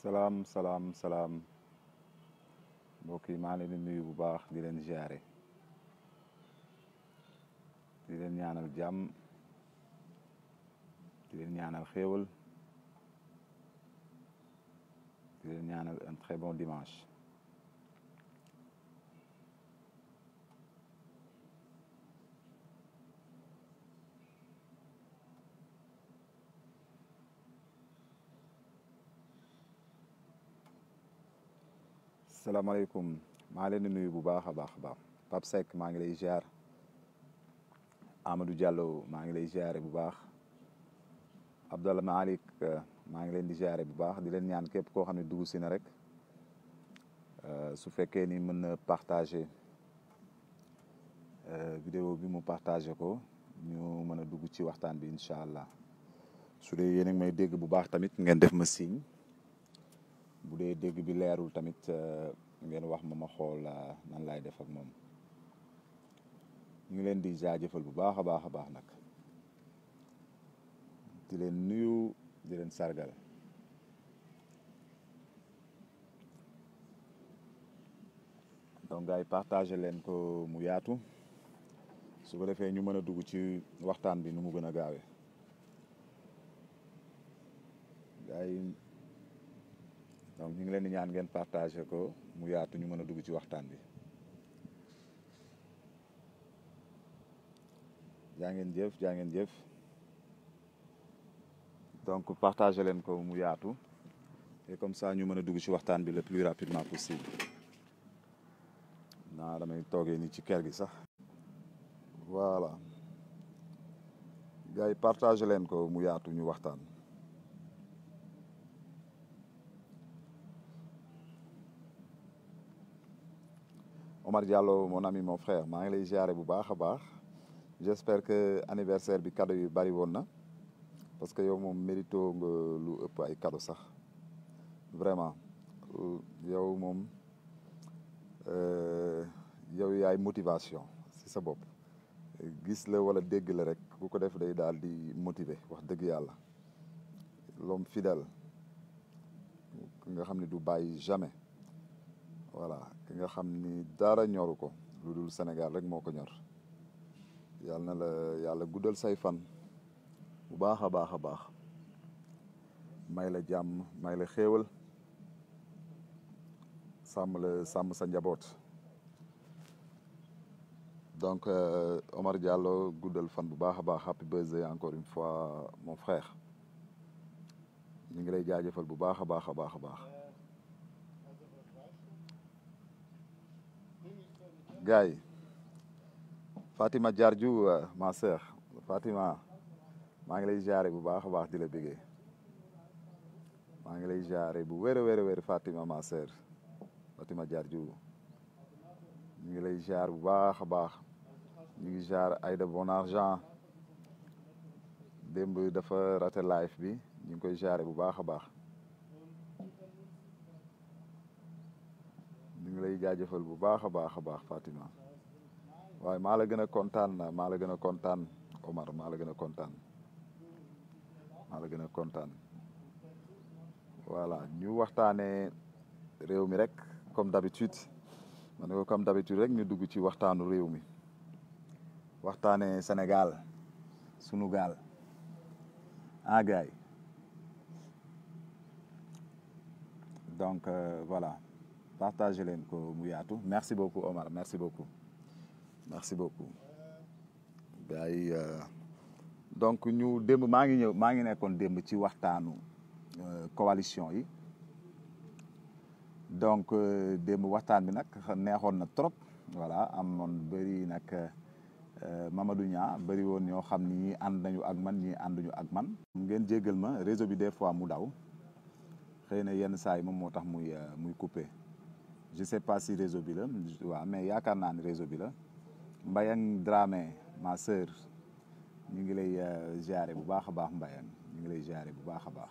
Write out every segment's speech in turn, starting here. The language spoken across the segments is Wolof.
salaam salaam salaam mbokk yi maa leen di nuyu bu baax di leen ziare di leen ñaanal jàmm di leen ñaanal xéewal di leen ñaanal un très bon dimanche salaamaaleykum maa leen di nuyu bu baax a baax a baax Pape Seck maa ngi lay ziar Amadou Diallo maa ngi lay ziare bu baax Abdallah Malik maa ngi leen di ziare bu baax di leen ñaan képp koo xam ne dugg si na rek su fekkee ni mën na partager vidéo bi mu partager ko ñu mën a dugg ci waxtaan bi incha allah su dee yéen a ngi may dégg bu baax tamit ngeen def ma signe bu dee dégg bi leerul tamit ngeen wax ma ma xool nan laay def ak moom ñu ngi leen di jaajëfal bu baax a baax a baax nag di leen nuyu di leen sargal donc gars yi partagé leen ko mu yaatu su ko defee ñu mën a dugg ci waxtaan bi nu mu gën a gaawee gars yi donc ñu ngi leen di ñaan ngeen partagé ko mu yaatu ñu mën a dugg ci waxtaan bi jaa ngeen jëf jaa ngeen jëf donc partagé leen ko mu yaatu et comme ça ñu mën a dugg ci waxtaan bi le plus rapidement possible naa damay toogee ni ci kër gi sax voilà gars yi partagé leen ko mu yaatu ñu waxtaan Omar Diallo mon ami mon frère maa ngi lay ziare bu baax a baax j'espère que anniversaire bi cadeau yu bari woon na parce que yow moom mérito nga lu ëpp ay cadeau sax vraiment yow moom yow yaay motivation si sa bopp gis la wala dégg la rek bu ko def day daal di motiver wax dëgg yàlla l'homme fidèle nga xam ne du bàyyi jamais voilà ki nga xam ni dara ñoru ko lu dul Sénégal rek moo ko ñor yàlla na la yàlla guddal say fan bu baax a baax a baax may la jàmm may la xéewal sàmm la sàmm sa njaboot donc Omar Diallo guddal fan bu baax a baax happy birthday encore une fois mon frère ñu ngi lay jaajëfal bu baax a baax a baax a baax gars yi Fatima Diardiou ma sœur Fatima maa ngi lay jaare bu baax a baax di la bëggee maa ngi lay jaare bu wér a wér a wér Fatima ma sœur Fatima Diardiou ñu ngi lay jaar bu baax a baax ñu ngi jaar Aïda Bon Argent démb dafa raté live bi ñu ngi koy jaare bu baax a baax ñu ngi lay jaajëfal bu baax a baax a baax Fatima waaye maa la gën a kontaan maa la gën a kontaan Omar maa la gën a kontaan maa la gën a kontaan voilà ñu waxtaanee réew mi rek comme d'habitude ma ne ko comme d'habitude rek ñu dugg ci waxtaanu réew mi waxtaanee Sénégal sunu gaal ah gars yi donc voilà partagé leen ko mu yaatu merci beaucoup Omar merci beaucoup merci beaucoup gars yi donc ñu démb maa ngi ñëw maa ngi nekkoon démb ci waxtaanu coalition yi donc démb waxtaan bi nag neexoon na trop voilà amoon bëri nag Mamadou Niang bëri woon ñoo xam ni ñii ànd nañu ak man ñii ànduñu ak man ngeen jéggal ma réseau bi des fois mu daw xëy na yenn saa yi moom moo tax muy muy coupé je sais pas si réseau bi la waaw mais yaakaar naa ni réseau bi la Mbayang Dramé ma sœur ñu ngi lay ziare bu baax a baax Mbayang ñu ngi lay ziare bu baax a baax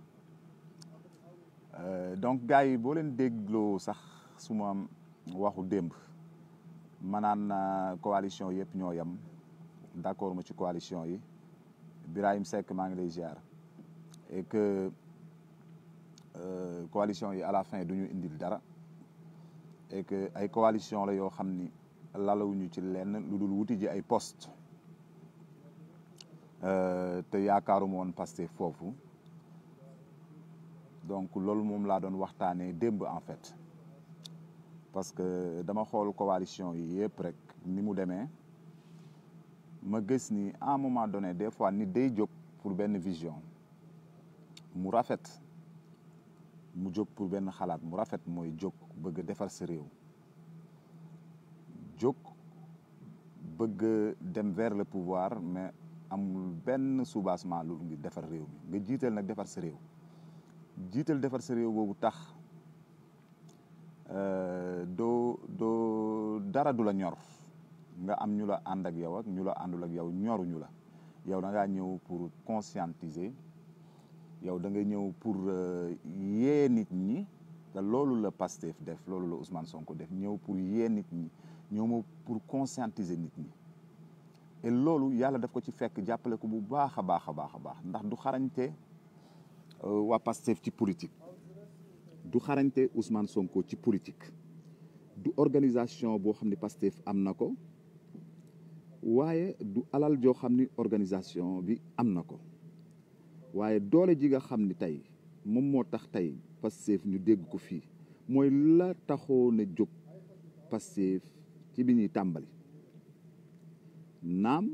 donc gars yi boo leen dégloo sax su ma waxu démb ma naan coalition yëpp ñoo yem d'accord ma ci coalition yi Birahim Seck maa ngi lay ziar et que coalition yi à la fin du ñu indil dara et que ay coalition la yoo xam ni lalawuñu ci lenn lu dul wuti ji ay poste te yaakaaruma woon Pastef foofu donc loolu moom laa doon waxtaanee démb en fait parce que dama xool coalition yi yëpp rek ni mu demee ma gis ni à un moment donné des fois nit day jóg pour benn vision mu rafet mu jóg pour benn xalaat mu rafet mooy jóg bëgg defar sa réew jóg bëgg dem vers le pouvoir mais amul benn soubassement lu ngi defar réew mi nga jiital nag defar sa réew jiital defar sa réew boobu tax doo doo dara du la ñor nga am ñu la ànd ak yow ak ñu la àndul ak yow ñoruñu la yow da ngaa ñëw pour conscientiser yow da nga ñëw pour yee nit ñi te loolu la Pastef def loolu la Ousmane Sonko def ñëw pour yee nit ñi ñëw pour conscientiser nit ñi et loolu yàlla daf ko ci fekk jàppale ko bu baax a baax a baax a baax ndax du xarañte waa Pastef ci politique du xarañte Ousmane Sonko ci politique du organisation boo xam ne Pastef am na ko waaye du alal joo xam ni organisation bi am na ko waaye doole ji nga xam ni tey moom moo tax tey Pastef ñu dégg ko fii mooy la taxoo na jóg Pastef ci bi ñuy tàmbali naam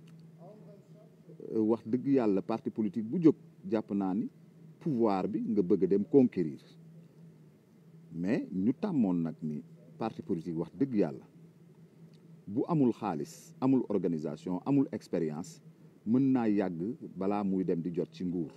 wax dëgg yàlla parti politique bu jóg jàpp naa ni pouvoir bi nga bëgg a dem conquérir mais ñu tàmmoon nag ni parti politique wax dëgg yàlla bu amul xaalis amul organisation amul expérience mën naa yàgg balaa muy dem di jot ci nguur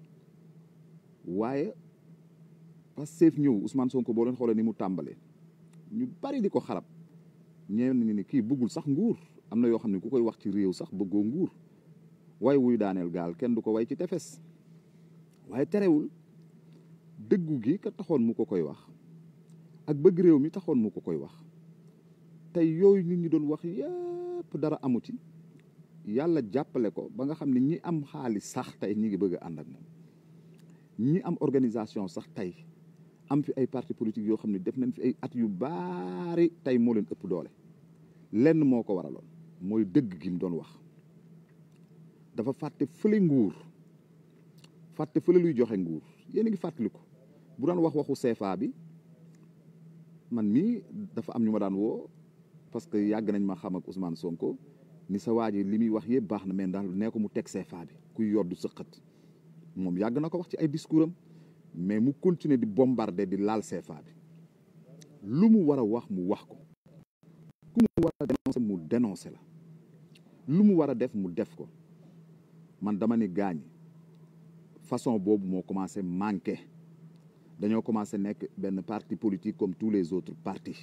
waaye Pastef ñëw Ousmane Sonko boo leen xoolee ni mu tàmbalee ñu bari di ko xarab ñeen ñi ni kii bëggul sax nguur am na yoo xam ne ku koy wax ci réew sax bëggoo nguur way wuy daaneel gaal kenn du ko way ci tefes waaye terewul dëggu gi ka taxoon mu ko koy wax ak bëgg réew mi taxoon mu ko koy wax tey yooyu nit ñi doon wax yépp dara amu ci yàlla jàppale ko ba nga xam ne ñi am xaalis sax tey ñi ngi bëgg a ànd ak moom ñi am organisation sax tey am fi ay parti politique yoo xam ne def nañ fi ay at yu baari tey moo leen ëpp doole lenn moo ko waraloon mooy dëgg gi mu doon wax dafa fàtte fële nguur fàtte fële luy joxe nguur yéen a ngi fàttaliku bu daan wax waxu CFA bi man mii dafa am ñu ma daan woo parce que yàgg nañ ma xam ak Ousmane Sonko ni sa waa ji li muy wax yëpp baax na mais daal nee ko mu teg CFA bi kuy yoddu sëqat moom yàgg na ko wax ci ay discours am mais mu continuer di bombarder di laal CFA bi lu mu war a wax mu wax ko ku mu war a dénoncer mu dénoncer la lu mu war a def mu def ko man dama ni gaañ façon boobu moo commencé manqué dañoo commencé nekk benn parti politique comme tous les autres partis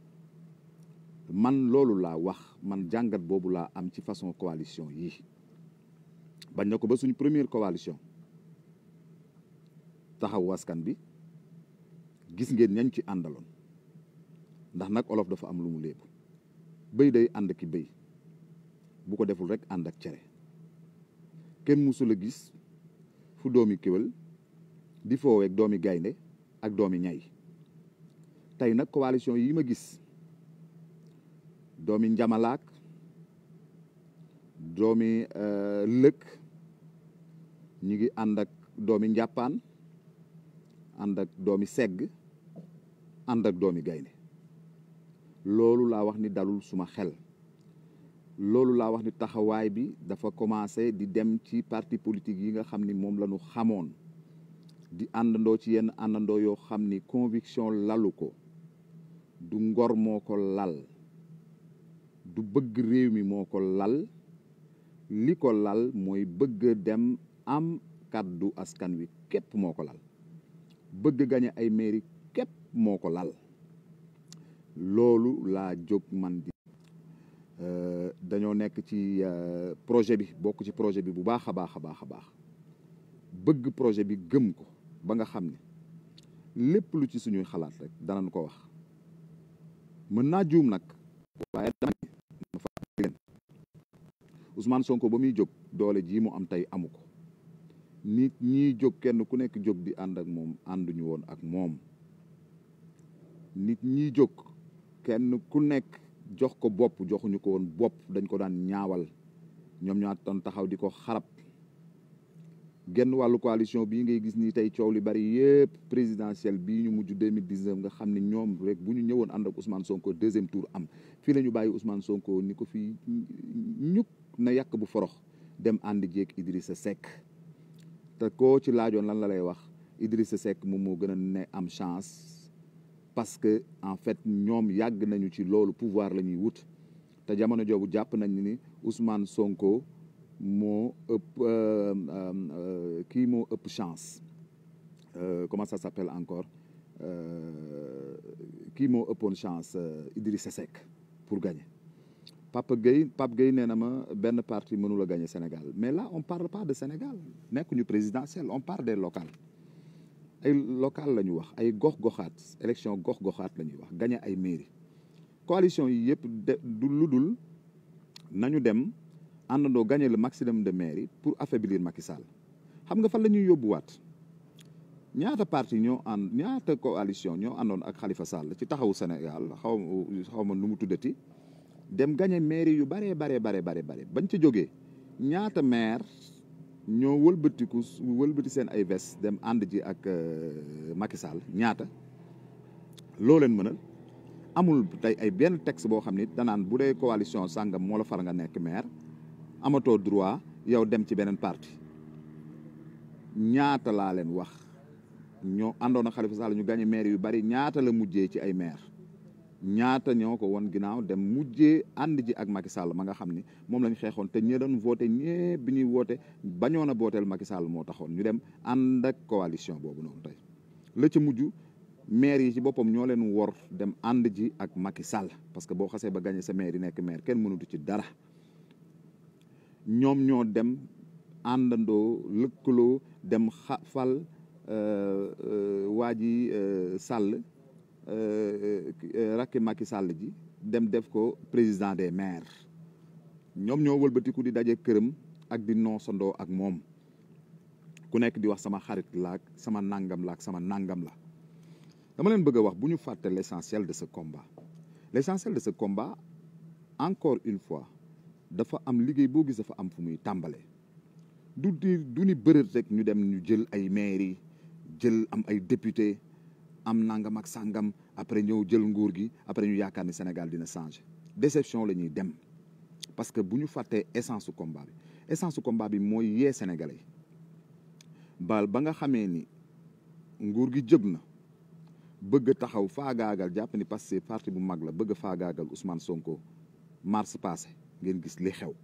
man loolu laa wax man jàngat boobu laa am ci façon coalition yi bañ na ko ba suñu première coalition taxawu askan bi gis ngeen ñañ ci àndaloon ndax nag olof dafa am lu mu léebu bëy day ànd ki bëy bu ko deful rek ànd ak cere kenn musul a gis fu doomi kéwél di fooweeg doomi gaynde ak doomi ñay tey nag coalition yi ma gis doomi njamalaak doomi lëkk ñi ngi ànd ak doomi njàppaan ànd ak doomi segg ànd ak doomi gaynde loolu laa wax ni dalul suma xel loolu laa wax ni taxawaay bi dafa commencé di dem ci parti politique yi nga xam ni moom la ñu xamoon di àndandoo ci yenn àndandoo yoo xam ni conviction lalu ko du ngor moo ko lal du bëgg réew mi moo ko lal li ko lal mooy bëgg dem am kàddu askan wi képp moo ko lal bëgg gañe ay mairie képp moo ko lal loolu laa jóg man di dañoo nekk ci projet bi bokk ci projet bi bu baax a baax a baax a baax bëgg projet bi gëm ko ba nga xam ne lépp lu ci suñuy xalaat rek danañ ko wax mën naa juum nag waaye dama ne ma fàttali leen Ousmane Sonko ba muy jóg doole jii mu am tey amu ko nit ñiy jóg kenn ku nekk jóg di ànd ak moom ànduñu woon ak moom nit ñiy jóg kenn ku nekk jox ko bopp joxuñu ko woon bopp dañ ko daan ñaawal ñoom ñoo doon taxaw di ko xarab genn wàllu coalition bii ngay gis ni tey coow li bari yëpp présidentielle bii ñu mujj deux mille dix neuf nga xam ne ñoom rek bu ñu ñëwoon ànd ak Ousmane Sonko deuxième tour am fii la ñu bàyyi Ousmane Sonko ni ko fii ñuk na yàq bu forox dem ànd jeeg Idrissa Seck te koo ci laajoon lan la lay wax Idrissa Seck moom moo gën a ne am chance parce que en fait ñoom yàgg nañu ci loolu pouvoir la ñuy wut te jamono joobu jàpp nañ ni Ousmane Sonko moo ëpp kii moo ëpp chance comment ça s'appelle encore kii moo ëppoon chance Idrissa Seck pour gagner Papa Gueye Pape Gueye nee na ma benn parti mënul a gagner Sénégal mais là on parle pas de Sénégal nekkuñu présidentiel on parle des locales ay local la ñu wax ay gox-goxaat élection gox-goxaat la ñuy wax gagner ay mairie coalition yi yëpp de du lu dul nañu dem àndandoo gagner le maximum de mairie pour affaiblir Macky Sall xam nga fan la ñuy yóbbuwaat ñaata parti ñoo ànd ñaata coalition ñoo àndoon ak Khalifa Sall ci taxawu Sénégal xaw xaw ma nu mu tuddati dem gagner mairie yu baree baree baree bare bare bañ ca jógee ñaata maire ñoo wëlbatiku wëlbati seen ay ves dem ànd ji ak Macky Sall ñaata loo leen mënal amul tey ay benn texte boo xam ni danaan bu dee coalition sàngam moo la far nga nekk maire amatoo droit yow dem ci beneen parti ñaata laa leen wax ñoo àndoon ak Khalifa Sall ñu gagné maire yu bari ñaata la mujjee ci ay maire ñaata ñoo ko won ginnaaw dem mujjee ànd ji ak Macky Sall ma nga xam ni moom lañ xeexoon te ñi doon voté ñëpp bi ñuy woote bañoon a booteel Macky Sall moo taxoon ñu dem ànd ak coalition boobu noonu tey la ca mujj maire yi ci boppam ñoo leen wor dem ànd ji ak Macky Sall parce que boo xasee ba gagné sa maire yi nekk maire kenn mënutu ci dara ñoom ñoo dem àndandoo lëkkaloo dem xa fal waa ji Sall rakki Macky Sall ji dem def ko président des maires ñoom ñoo wëlbatiku di daje këram ak di noosandoo ak moom ku nekk di wax sama xarit laak sama nangam laak sama nangam la dama leen bëgg a wax bu ñu fàtte l'essentiel de ce combat l'essentiel de ce combat encore une fois dafa am liggéey boo gis dafa am fu muy tàmbalee du di du ni bërët rek ñu dem ñu jël ay mairie jël am ay député am nangam ak sàngam après ñëw jël nguur gi après ñu yaakaar ni Sénégal dina changer déception la ñuy dem parce que bu ñu fàttee essence su combat bi essence su combat bi mooy yee sénégalais yi bal ba nga xamee ni nguur gi jóg na bëgg a taxaw faagaagal jàpp ni parce que parti bu mag la bëgg a faagaagal Ousmane Sonko mars passé ngeen gis li xew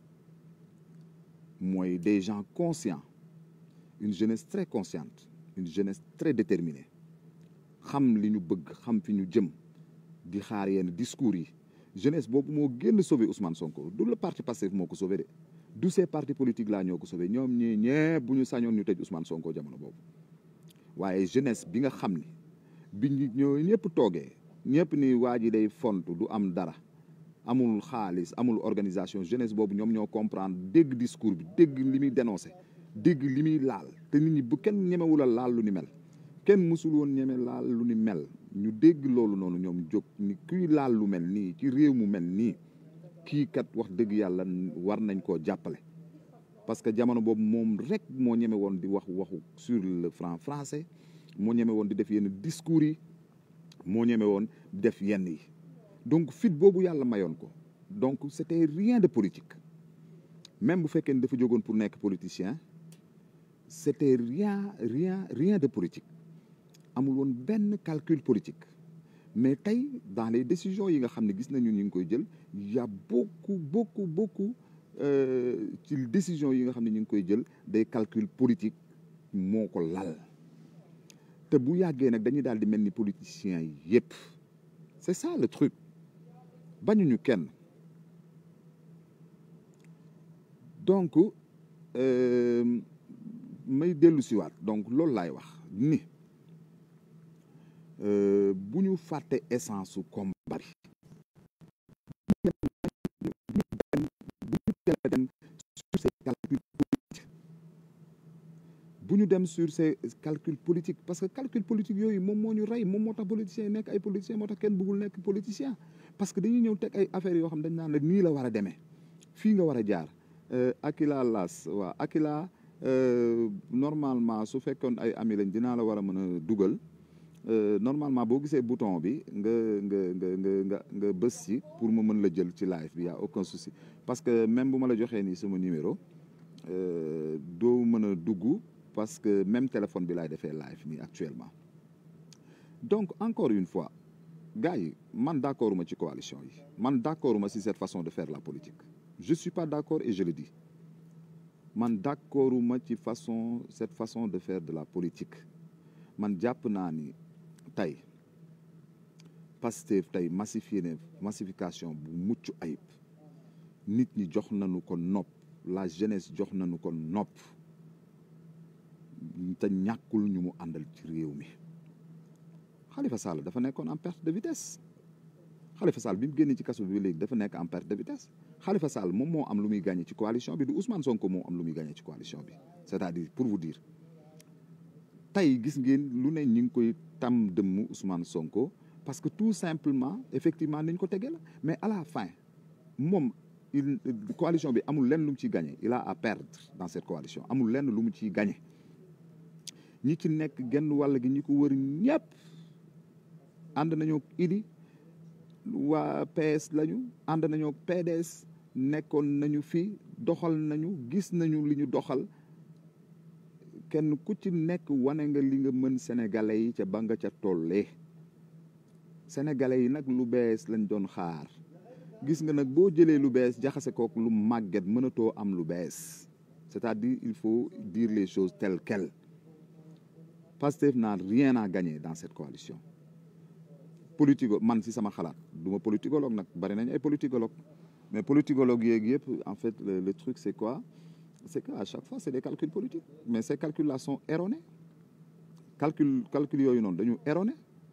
mooy des gens conscients une jeunesse très consciente une jeunesse très déterminée xam li ñu bëgg xam fi ñu jëm di xaar yenn discours yi jeunesse boobu moo génn sauver Ousmane Sonko du le parti Pastef moo ko sauver de du ces partis politiques laa ñoo ko sauver ñoom ñii ñëpp bu ñu sañoon ñu tëj Ousmane Sonko jamono boobu waaye jeunesse bi nga xam ni bi ñu ñoo ñëpp toogee ñëpp ni waa ji day fontu du am dara amul xaalis amul organisation jeunesse boobu ñoom ñoo comprendre dégg discours bi dégg li muy dénoncé dégg li muy laal te nit ñi bu kenn ñemewul a laal lu ni mel kenn mësul woon ñeme laal lu ni mel ñu dégg loolu noonu ñoom jóg ni kuy laal lu mel nii ci réew mu mel nii kii kat wax dëgg yàlla war nañ koo jàppale parce que jamono boobu moom rek moo ñeme woon di wax waxu sur le franc français moo ñeme woon di def yenn discours yi moo ñeme woon def yenn yi donc fit boobu yàlla mayoon ko donc c'était rien de politique même bu fekkee ni dafa jógoon pour nekk politicien c'était rien rien rien de politique amul woon benn calcul politique mais tey dans les décisions yi nga xam ne gis nañu ñu ngi koy jël y a beaucoup beaucoup beaucoup ci décisions yi nga xam ne ñu ngi koy jël des calculs politiques moo ko lal te bu yàggee nag dañuy daal di mel ni politiciens yi yépp c'est ça le truc bañuñu kenn donc may dellu siwaat donc loolu laay wax ni bu ñu fàtte essence su combat bi bu ñu dem sur ces calculs politiques bu ñu dem sur ces calculs politiques parce que calcul politique yooyu moom moo ñu rey moom moo tax politiciens yi nekk ay politiciens moo tax kenn bëggul nekk politicien parce que dañuy ñëw teg ay affaires yoo xam dañ naan la nii la war a demee fii nga war a jaar Akila Las waaw Akila normalement su fekkoon ay ami lañ dinaa la war a mën a dugal normalement boo gisee bouton bi nga nga nga nga nga nga bës ci pour mu mën la jël ci live bi y a aucun souci parce que même bu ma la joxee nii sama numéro doo mën a dugg parce que même téléphone bi laay defee live nii actuellement donc encore une fois gars yi man d'accord ma ci coalition yi man d'accord ma ci cette façon de faire la politique je suis pas d'accord et je le dis man d'accord ma ci façon cette façon de faire de la politique man jàpp naa ni tey Pastef tey massifié ne massification bu mucc ayib nit ñi jox nañu ko nopp la jeunesse jox nañu ko nopp te ñàkkul ñu mu àndal ci réew mi Khalifa Sall dafa nekkoon en perte de vitesse Khalifa Sall bi mu génnee ci kaso bi léegi dafa nekk en perte de vitesse Khalifa Sall moom moo am lu muy gagné ci coalition bi du Ousmane Sonko moo am lu muy gagné ci coalition bi c'est-à-dire pour vous dire tey gis ngeen lu ne ñu ngi koy tam dëmm Ousmane Sonko parce que tout simplement effectivement niñ ko tegee la mais à la fin moom il coalition bi amul lenn lu mu ciy gagné il a à perdre dans cette coalition amul lenn lu mu ciy gagné ñi ci nekk genn wàll gi ñi ko wër ñëpp ànd nañoo Idi waa PS lañu ànd nañoo PDS nekkoon nañu fi doxal nañu gis nañu li ñu doxal kenn ku ci nekk wane nga li nga mën sénégalais yi ca ba nga ca tollee sénégalais yi nag lu bees lañ doon xaar gis nga nag boo jëlee lu bees jaxase kook lu màgget mënatoo am lu bees c'est-à-dire il faut dire les choses telles quelles Pastef n'a rien à gagner dans cette coalition politico man si sama xalaat du ma politicologue nag bari nañ ay politicologue mais politicologue yeeg yëpp en fait le, le truc c'est quoi c'est que à chaque fois c'est des calculs politiques mais ces calculs là sont erronés calcul calcul yooyu noonu dañu erroné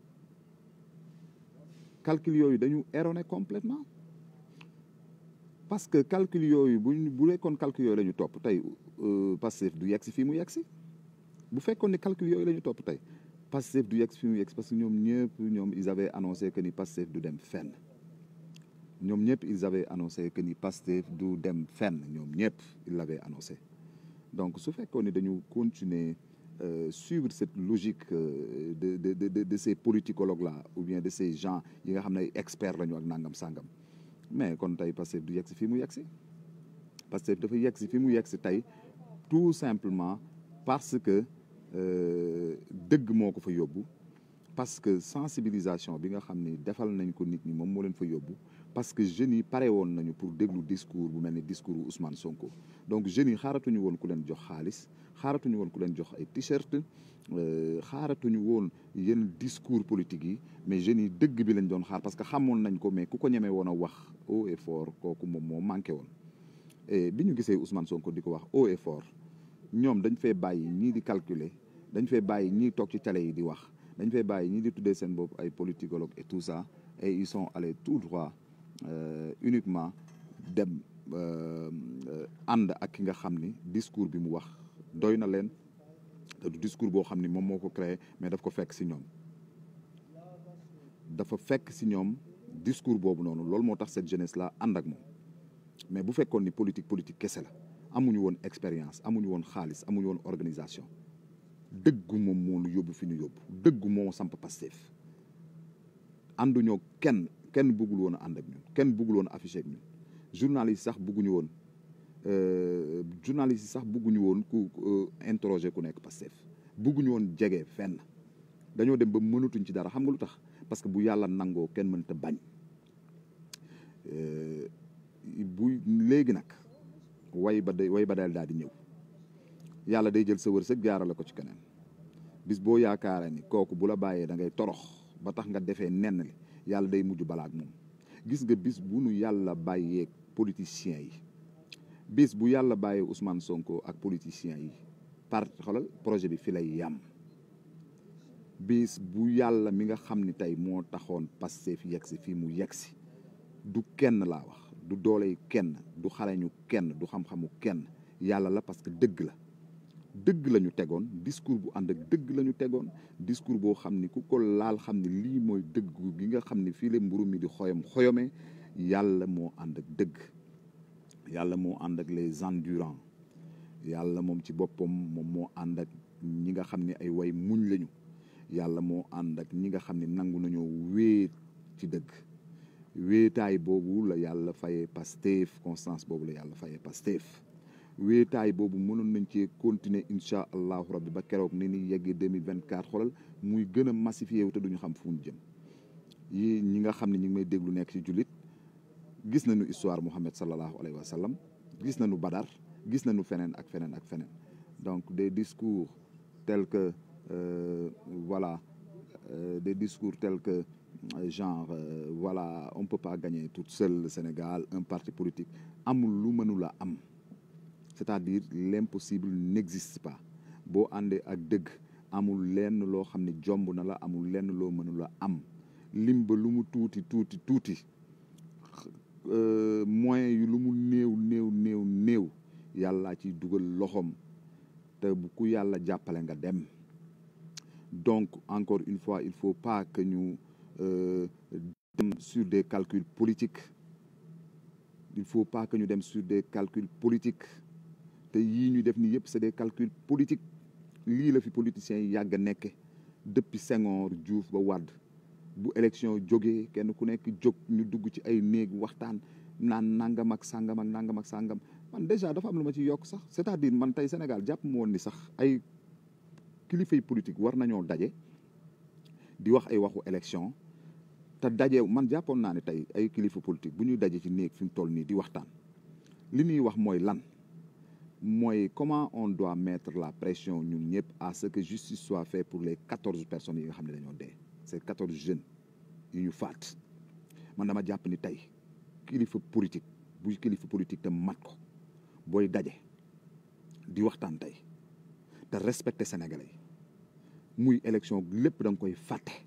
calcul yooyu dañu erroné complètement parce que calcul yooyu buñ bu nekkoon calcul yooyu la ñu topp tey Pastef du yegg si fii mu yegg si bu fekkoon ne calcul yooyu la ñu topp tey Pastef du yegg si fii mu yegg si parce que ñoom ñëpp ñoom ils avaient annoncé que ni Pastef du dem fenn ñoom ñëpp ils avaient annoncé que ni Pastef du dem fenn ñoom ñëpp ils l'avaient annoncé donc su fekkoon ne dañu continuer euh, suivre cette logique euh, de de de de ces politicologues là ou bien de ces gens yi nga xam ne ay experts lañu ak nangam sangam mais kon tey Pastef du yegg si fii mu yegg si Pastef dafa yegg si fii mu yegg si tey tout simplement parce que dëgg moo ko fa yóbbu parce que sensibilisation bi nga xam ni defal nañ ko nit ñi moom moo leen fa yóbbu parce que jeunes yi pare woon nañu pour déglu discours bu mel ni discours Ousmane Sonko donc jeunes yi xaaratuñu woon ku leen jox xaalis xaaratuñu woon ku leen jox ay t-shirt xaaratuñu woon yenn discours politique yi mais jeunes yi dëgg bi lañ doon xaar parce que xamoon nañ ko mais ku ko ñemee woon a wax haut et fort kooku moom moo manqué woon et bi ñu gisee Ousmane Sonko di ko wax haut et fort ñoom dañ fee bàyyi ñii di calculer dañ fee bàyyi ñii toog ci télé yi di wax dañ fee bàyyi ñii di tuddee seen bopp ay politicologue et tout ça et ils sont allés tout droit euh, uniquement dem ànd ak ki nga xam ni discours bi mu wax doy na leen te du discours boo xam ni moom moo ko créé mais daf ko fekk si ñoom dafa fekk si ñoom discours boobu noonu loolu moo tax cette jeunesse là ànd ak moom mais bu fekkoon ni politique politique kese la amuñu woon expérience amuñu woon xaalis amuñu woon organisation dëggu moom moo nu yóbbu fi ñu yóbbu dëggu moo samp Pastef ànduñoo kenn kenn bëggul woon a ànd ak ñun kenn bëggul woon a affiché ak ñun journaliste sax bëgguñu woon journaliste sax bëgguñu woon ku interroger ku nekk Pastef bëgguñu woon jege fenn dañoo dem ba mënatuñ ci dara xam nga lu tax parce que bu yàlla nangoo kenn mënta bañ bu léegi nag way ba day way ba dal daal di ñëw yàlla day jël sa wërsëg jaarale ko ci keneen bis boo yaakaaree ni kooku bu la bàyyee da ngay torox ba tax nga defee nenn li yàlla day mujj balaak moom gis nga bis bu nu yàlla bàyyeeg politiciens yi bis bu yàlla bàyyee Ousmane Sonko ak politiciens yi par xoolal projet bi fi lay yam bis bu yàlla mi nga xam ni tey moo taxoon Pastef yegg si fii mu yegg si du kenn laa wax du dooley kenn du xarañu kenn du xam-xamu kenn yàlla la parce que dëgg la dëgg la ñu tegoon discours bu ànd ak dëgg la ñu tegoon discours boo xam ni ku ko laal xam ni lii mooy dëgg gi nga xam ni fii la mburu mi di xoyom xoyome yàlla moo ànd ak dëgg yàlla moo ànd ak les endurants yàlla moom ci boppam moom moo ànd ak ñi nga xam ni ay way muñ lañu yàlla moo ànd ak ñi nga xam ni nangu nañoo wéet ci dëgg wéetaay boobu la yàlla fayee Pastef constance boobu la yàlla fayee Pastef wéetaay boobu mënoon nañ cee continuer incha allahu rabbi ba keroog ni ni yeggee deux mille vingt quatre xoolal muy gën a massifié wu te duñu xam fu ñu jëm yi ñi nga xam ne ñi ngi may déglu nekk ci jullit gis nañu histoire Muhammad sallallahu alayhi wa sallam gis nañu Badar gis nañu feneen ak feneen ak feneen donc des discours tels que euh, voilà euh, des discours tels que genre euh, voilà on peut pas gagner toute seule le Sénégal un parti politique amul lu mënula am c'est-à-dire l'impossible n'existe pas boo àndee ak dëgg amul lenn loo xam ne jomb na la amul lenn loo mënula am lim ba lu mu tuuti tuuti tuuti moyens yu lu mu néew néew néew néew yàllaa ci dugal loxoom te bu ku yàlla jàppale nga dem donc encore une fois il faut pas que ñu euh, dem sur des calculs politiques il faut pas que ñu dem sur des calculs politiques te yii ñu def nii yëpp c'est des calculs politiques lii la fi politiciens yi yàgg a nekke depuis Senghor Diouf ba Wade bu élection jógee kenn ku nekk jóg ñu dugg ci ay néeg waxtaan naan nangam ak sangam ak nangam ak sangam man déjà dafa am lu ma ci yokk sax c'est-à-dire man tey Sénégal jàpp mu woon ni sax ay kilifay politique war nañoo daje di wax ay waxu élection te daje man jàppoon naa ne tey ay kilifa politique bu ñuy daje ci néeg fi mu toll nii di waxtaan li ñuy wax mooy lan mooy comment on doit mettre la pression ñun ñëpp à ce que justice soit faite pour les quatorze personnes yi nga xam ne dañoo dee c'est quatorze jeunes yu ñu faat man dama jàpp ni tey kilifa politique bu kilifa politique te mat ko booy daje di waxtaan tey te respecter sénégalais yi muy élection lépp da nga koy fàtte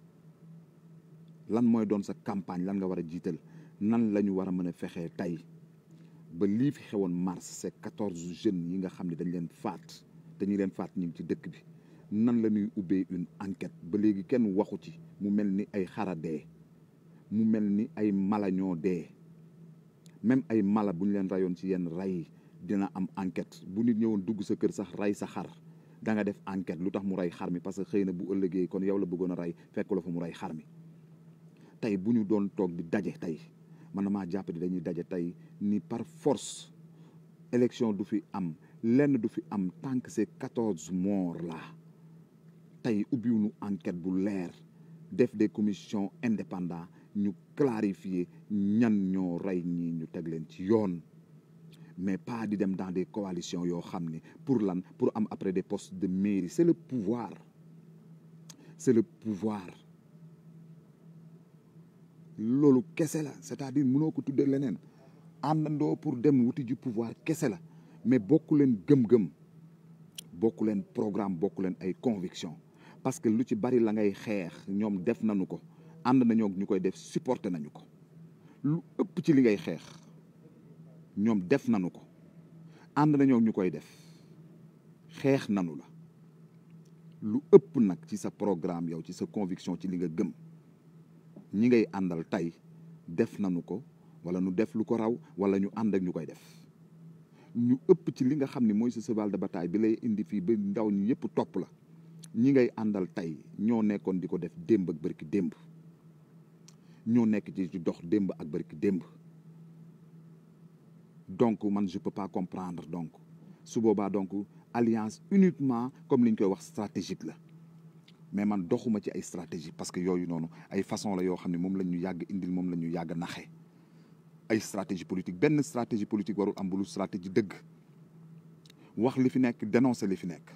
lan mooy doon sa campagne lan nga war a jiital nan la ñu war a mën a fexee tey ba lii fi xewoon mars c'est quatorze jeunes yi nga xam ne dañ leen faat te ñi leen faat ñu ngi ci dëkk bi nan la ñuy ubbee une enquête ba léegi kenn waxu ci mu mel ni ay xara dee mu mel ni ay mala ñoo dee même ay mala bu ñu leen rayoon ci yenn ray dina am enquête bu nit ñëwoon dugg sa kër sax ray sa xar da nga def enquête lu tax mu ray xar mi parce que xëy na bu ëllëgee kon yow la bëggoon a ray fekk la fa mu ray xar mi tey bu ñu doon toog di daje tey man na maa jàpp di dañuy daje tey ni par force élection du fi am lenn du fi am tant que ces quatorze morts là tey ubbiwuñu enquête bu leer def des commissions indépendants ñu clarifier ñan ñoo rey ñii ñu teg leen ci yoon mais pas di dem dans des coalitions yoo xam ni pour lan pour am après des postes de mairie c'est le pouvoir c'est le pouvoir loolu kese la c'est-à-dire mënoo ko tuddee leneen àndandoo pour dem wuti ji pouvoir kese la mais bokku leen gëm-gëm bokku leen programme bokku leen ay conviction parce que lu ci bari la ngay xeex ñoom def nañu ko ànd nañoo ñu koy def supporter nañu ko lu ëpp ci li ngay xeex ñoom def nañu ko ànd nañoo ñu koy def xeex nañu la lu ëpp nag ci sa programme yow ci sa conviction ci li nga gëm ñi ngay àndal tey def nañu ko wala ñu def lu ko raw wala ñu ànd ak ñu koy def ñu ëpp ci li nga xam ni mooy sa cheval de bataille bi lay indi fii ba ndaw ñi yëpp topp la ñi ngay àndal tey ñoo nekkoon di ko def démb ak bërki démb ñoo nekk ci ci dox démb ak bërki démb donc man je peux pas comprendre donc su boobaa donc alliance uniquement comme li ñu koy wax stratégique la mais man doxuma ci ay stratégie parce que yooyu noonu ay façon la yoo xam ne moom la ñu yàgg indil moom la ñu yàgg naxe ay stratégie politique benn stratégie politique warul am bulu stratégie dëgg wax li fi nekk dénoncer li fi nekk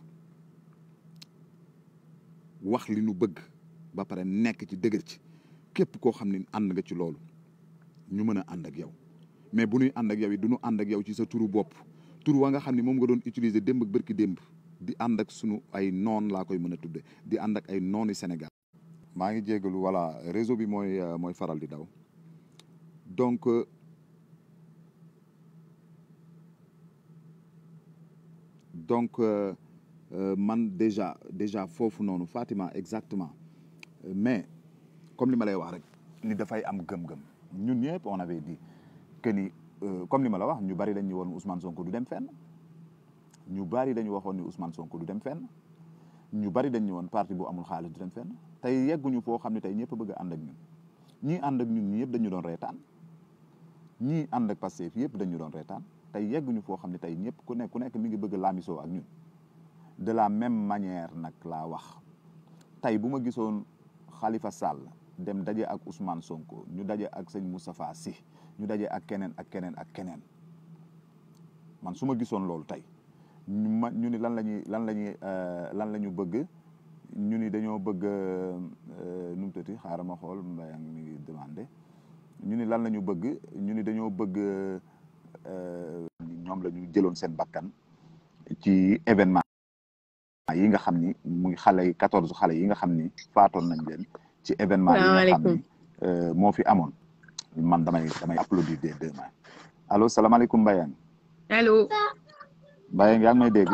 wax li nu bëgg ba pare nekk ci dëgër ci képp koo xam ne ànd nga ci loolu ñu mën a ànd ak yow mais bu ñuy ànd ak yow yi du ñu ànd ak yow ci sa turu bopp tur wa nga xam ne moom nga doon utiliser démb ak bërki démb di ànd ak sunu ay noon laa koy mën a tudde di ànd ak ay noonu Sénégal maa ngi jégalu voilà réseau bi mooy mooy faral di daw donc donc man déjà déjà foofu noonu Fatima exactement mais comme li ma lay wax rek ni dafay am gëm-gëm ñun ñëpp on avait dit que ni comme li ma la wax ñu bari dañ ñu woon Ousmane Sonko du dem fenn ñu bari dañu waxoon ni Ousmane Sonko du dem fenn ñu bari dañ ñu woon parti bu amul xaalis du dem fenn tey yegguñu foo xam ne tey ñëpp bëgg a ànd ak ñun ñii ànd ak ñun ñi yëpp dañu doon reetaan ñii ànd ak Pastef yëpp dañu doon reetaan tey yegguñu foo xam ne tey ñëpp ku nekk ku nekk mi ngi bëgg a laamisoo ak ñun de la même manière nag laa wax tey bu ma gisoon Khalifa Sall dem daje ak Ousmane Sonko ñu daje ak sëñ Moustapha Sy ñu daje ak keneen ak keneen ak keneen man su ma gisoon loolu tey ñu ma ñu ni lan la ñuy lan la ñuy lan la ñu bëgg ñu ni dañoo bëgg nu mu tëti xaaral ma xool Mbaye mi ngi demandé ñu ni lan la ñu bëgg ñu ni dañoo bëgg ñoom la ñu jëloon seen bakkan ci événement yi nga xam ni muy xale yi quatorze xale yi nga xam ni faatoon nañ leen ci événement yi nga xam ni moo fi amoon man damay damay applaudir des deux mains allo salaamaaleykum Mbayang allo Mbayang yaa ngi may dégg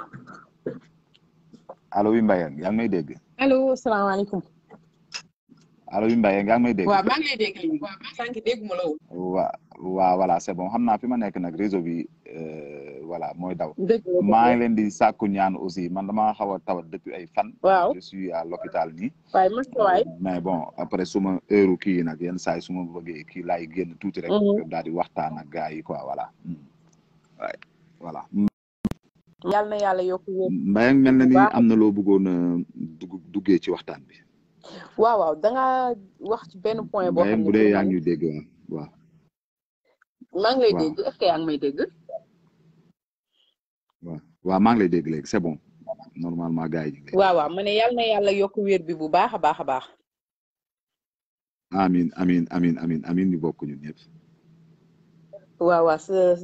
allo wi Mbayang yaa ngi may dégg allo salaamaaleykum allo wi Mbayang yaa ngi may dégg waaw maa ngi lay dégg léegi waaw sànq dégguma la woon waa waa voilà c'est bon xam naa fi ma nekk nag réseau bi voilà mooy daw dëgg la maa ngi leen di sàkku ñaan aussi man dama xaw a tawat depuis ay fan waaw je suis à l'hôpital nii waaye mos ko waay mais bon après suma heure kii nag yenn saa yi su ma bëggee kii laay génn tuuti rek daal di waxtaan ak gars yi quoi voilà waay voilà yàlla na yàlla yokk wér Mbayang mel na ni am na loo bëggoon a dugg duggee ci waxtaan bi waaw waaw da nga wax ci benn point boo xam Mbayang ne bu dee yaa ngi ñuy dégg waaw maa ngi lay waaw. dégg est-ce que yaa ngi may dégg waaw waaw maa ngi lay dégg léegi c'est bon normalement gars yi ñu ngi lay waaw waaw ma ne yàlla na yàlla yokk wér bi bu baax a baax a baax amin amin amin amin amin ñu bokk ñun ñëpp waaw waaw sa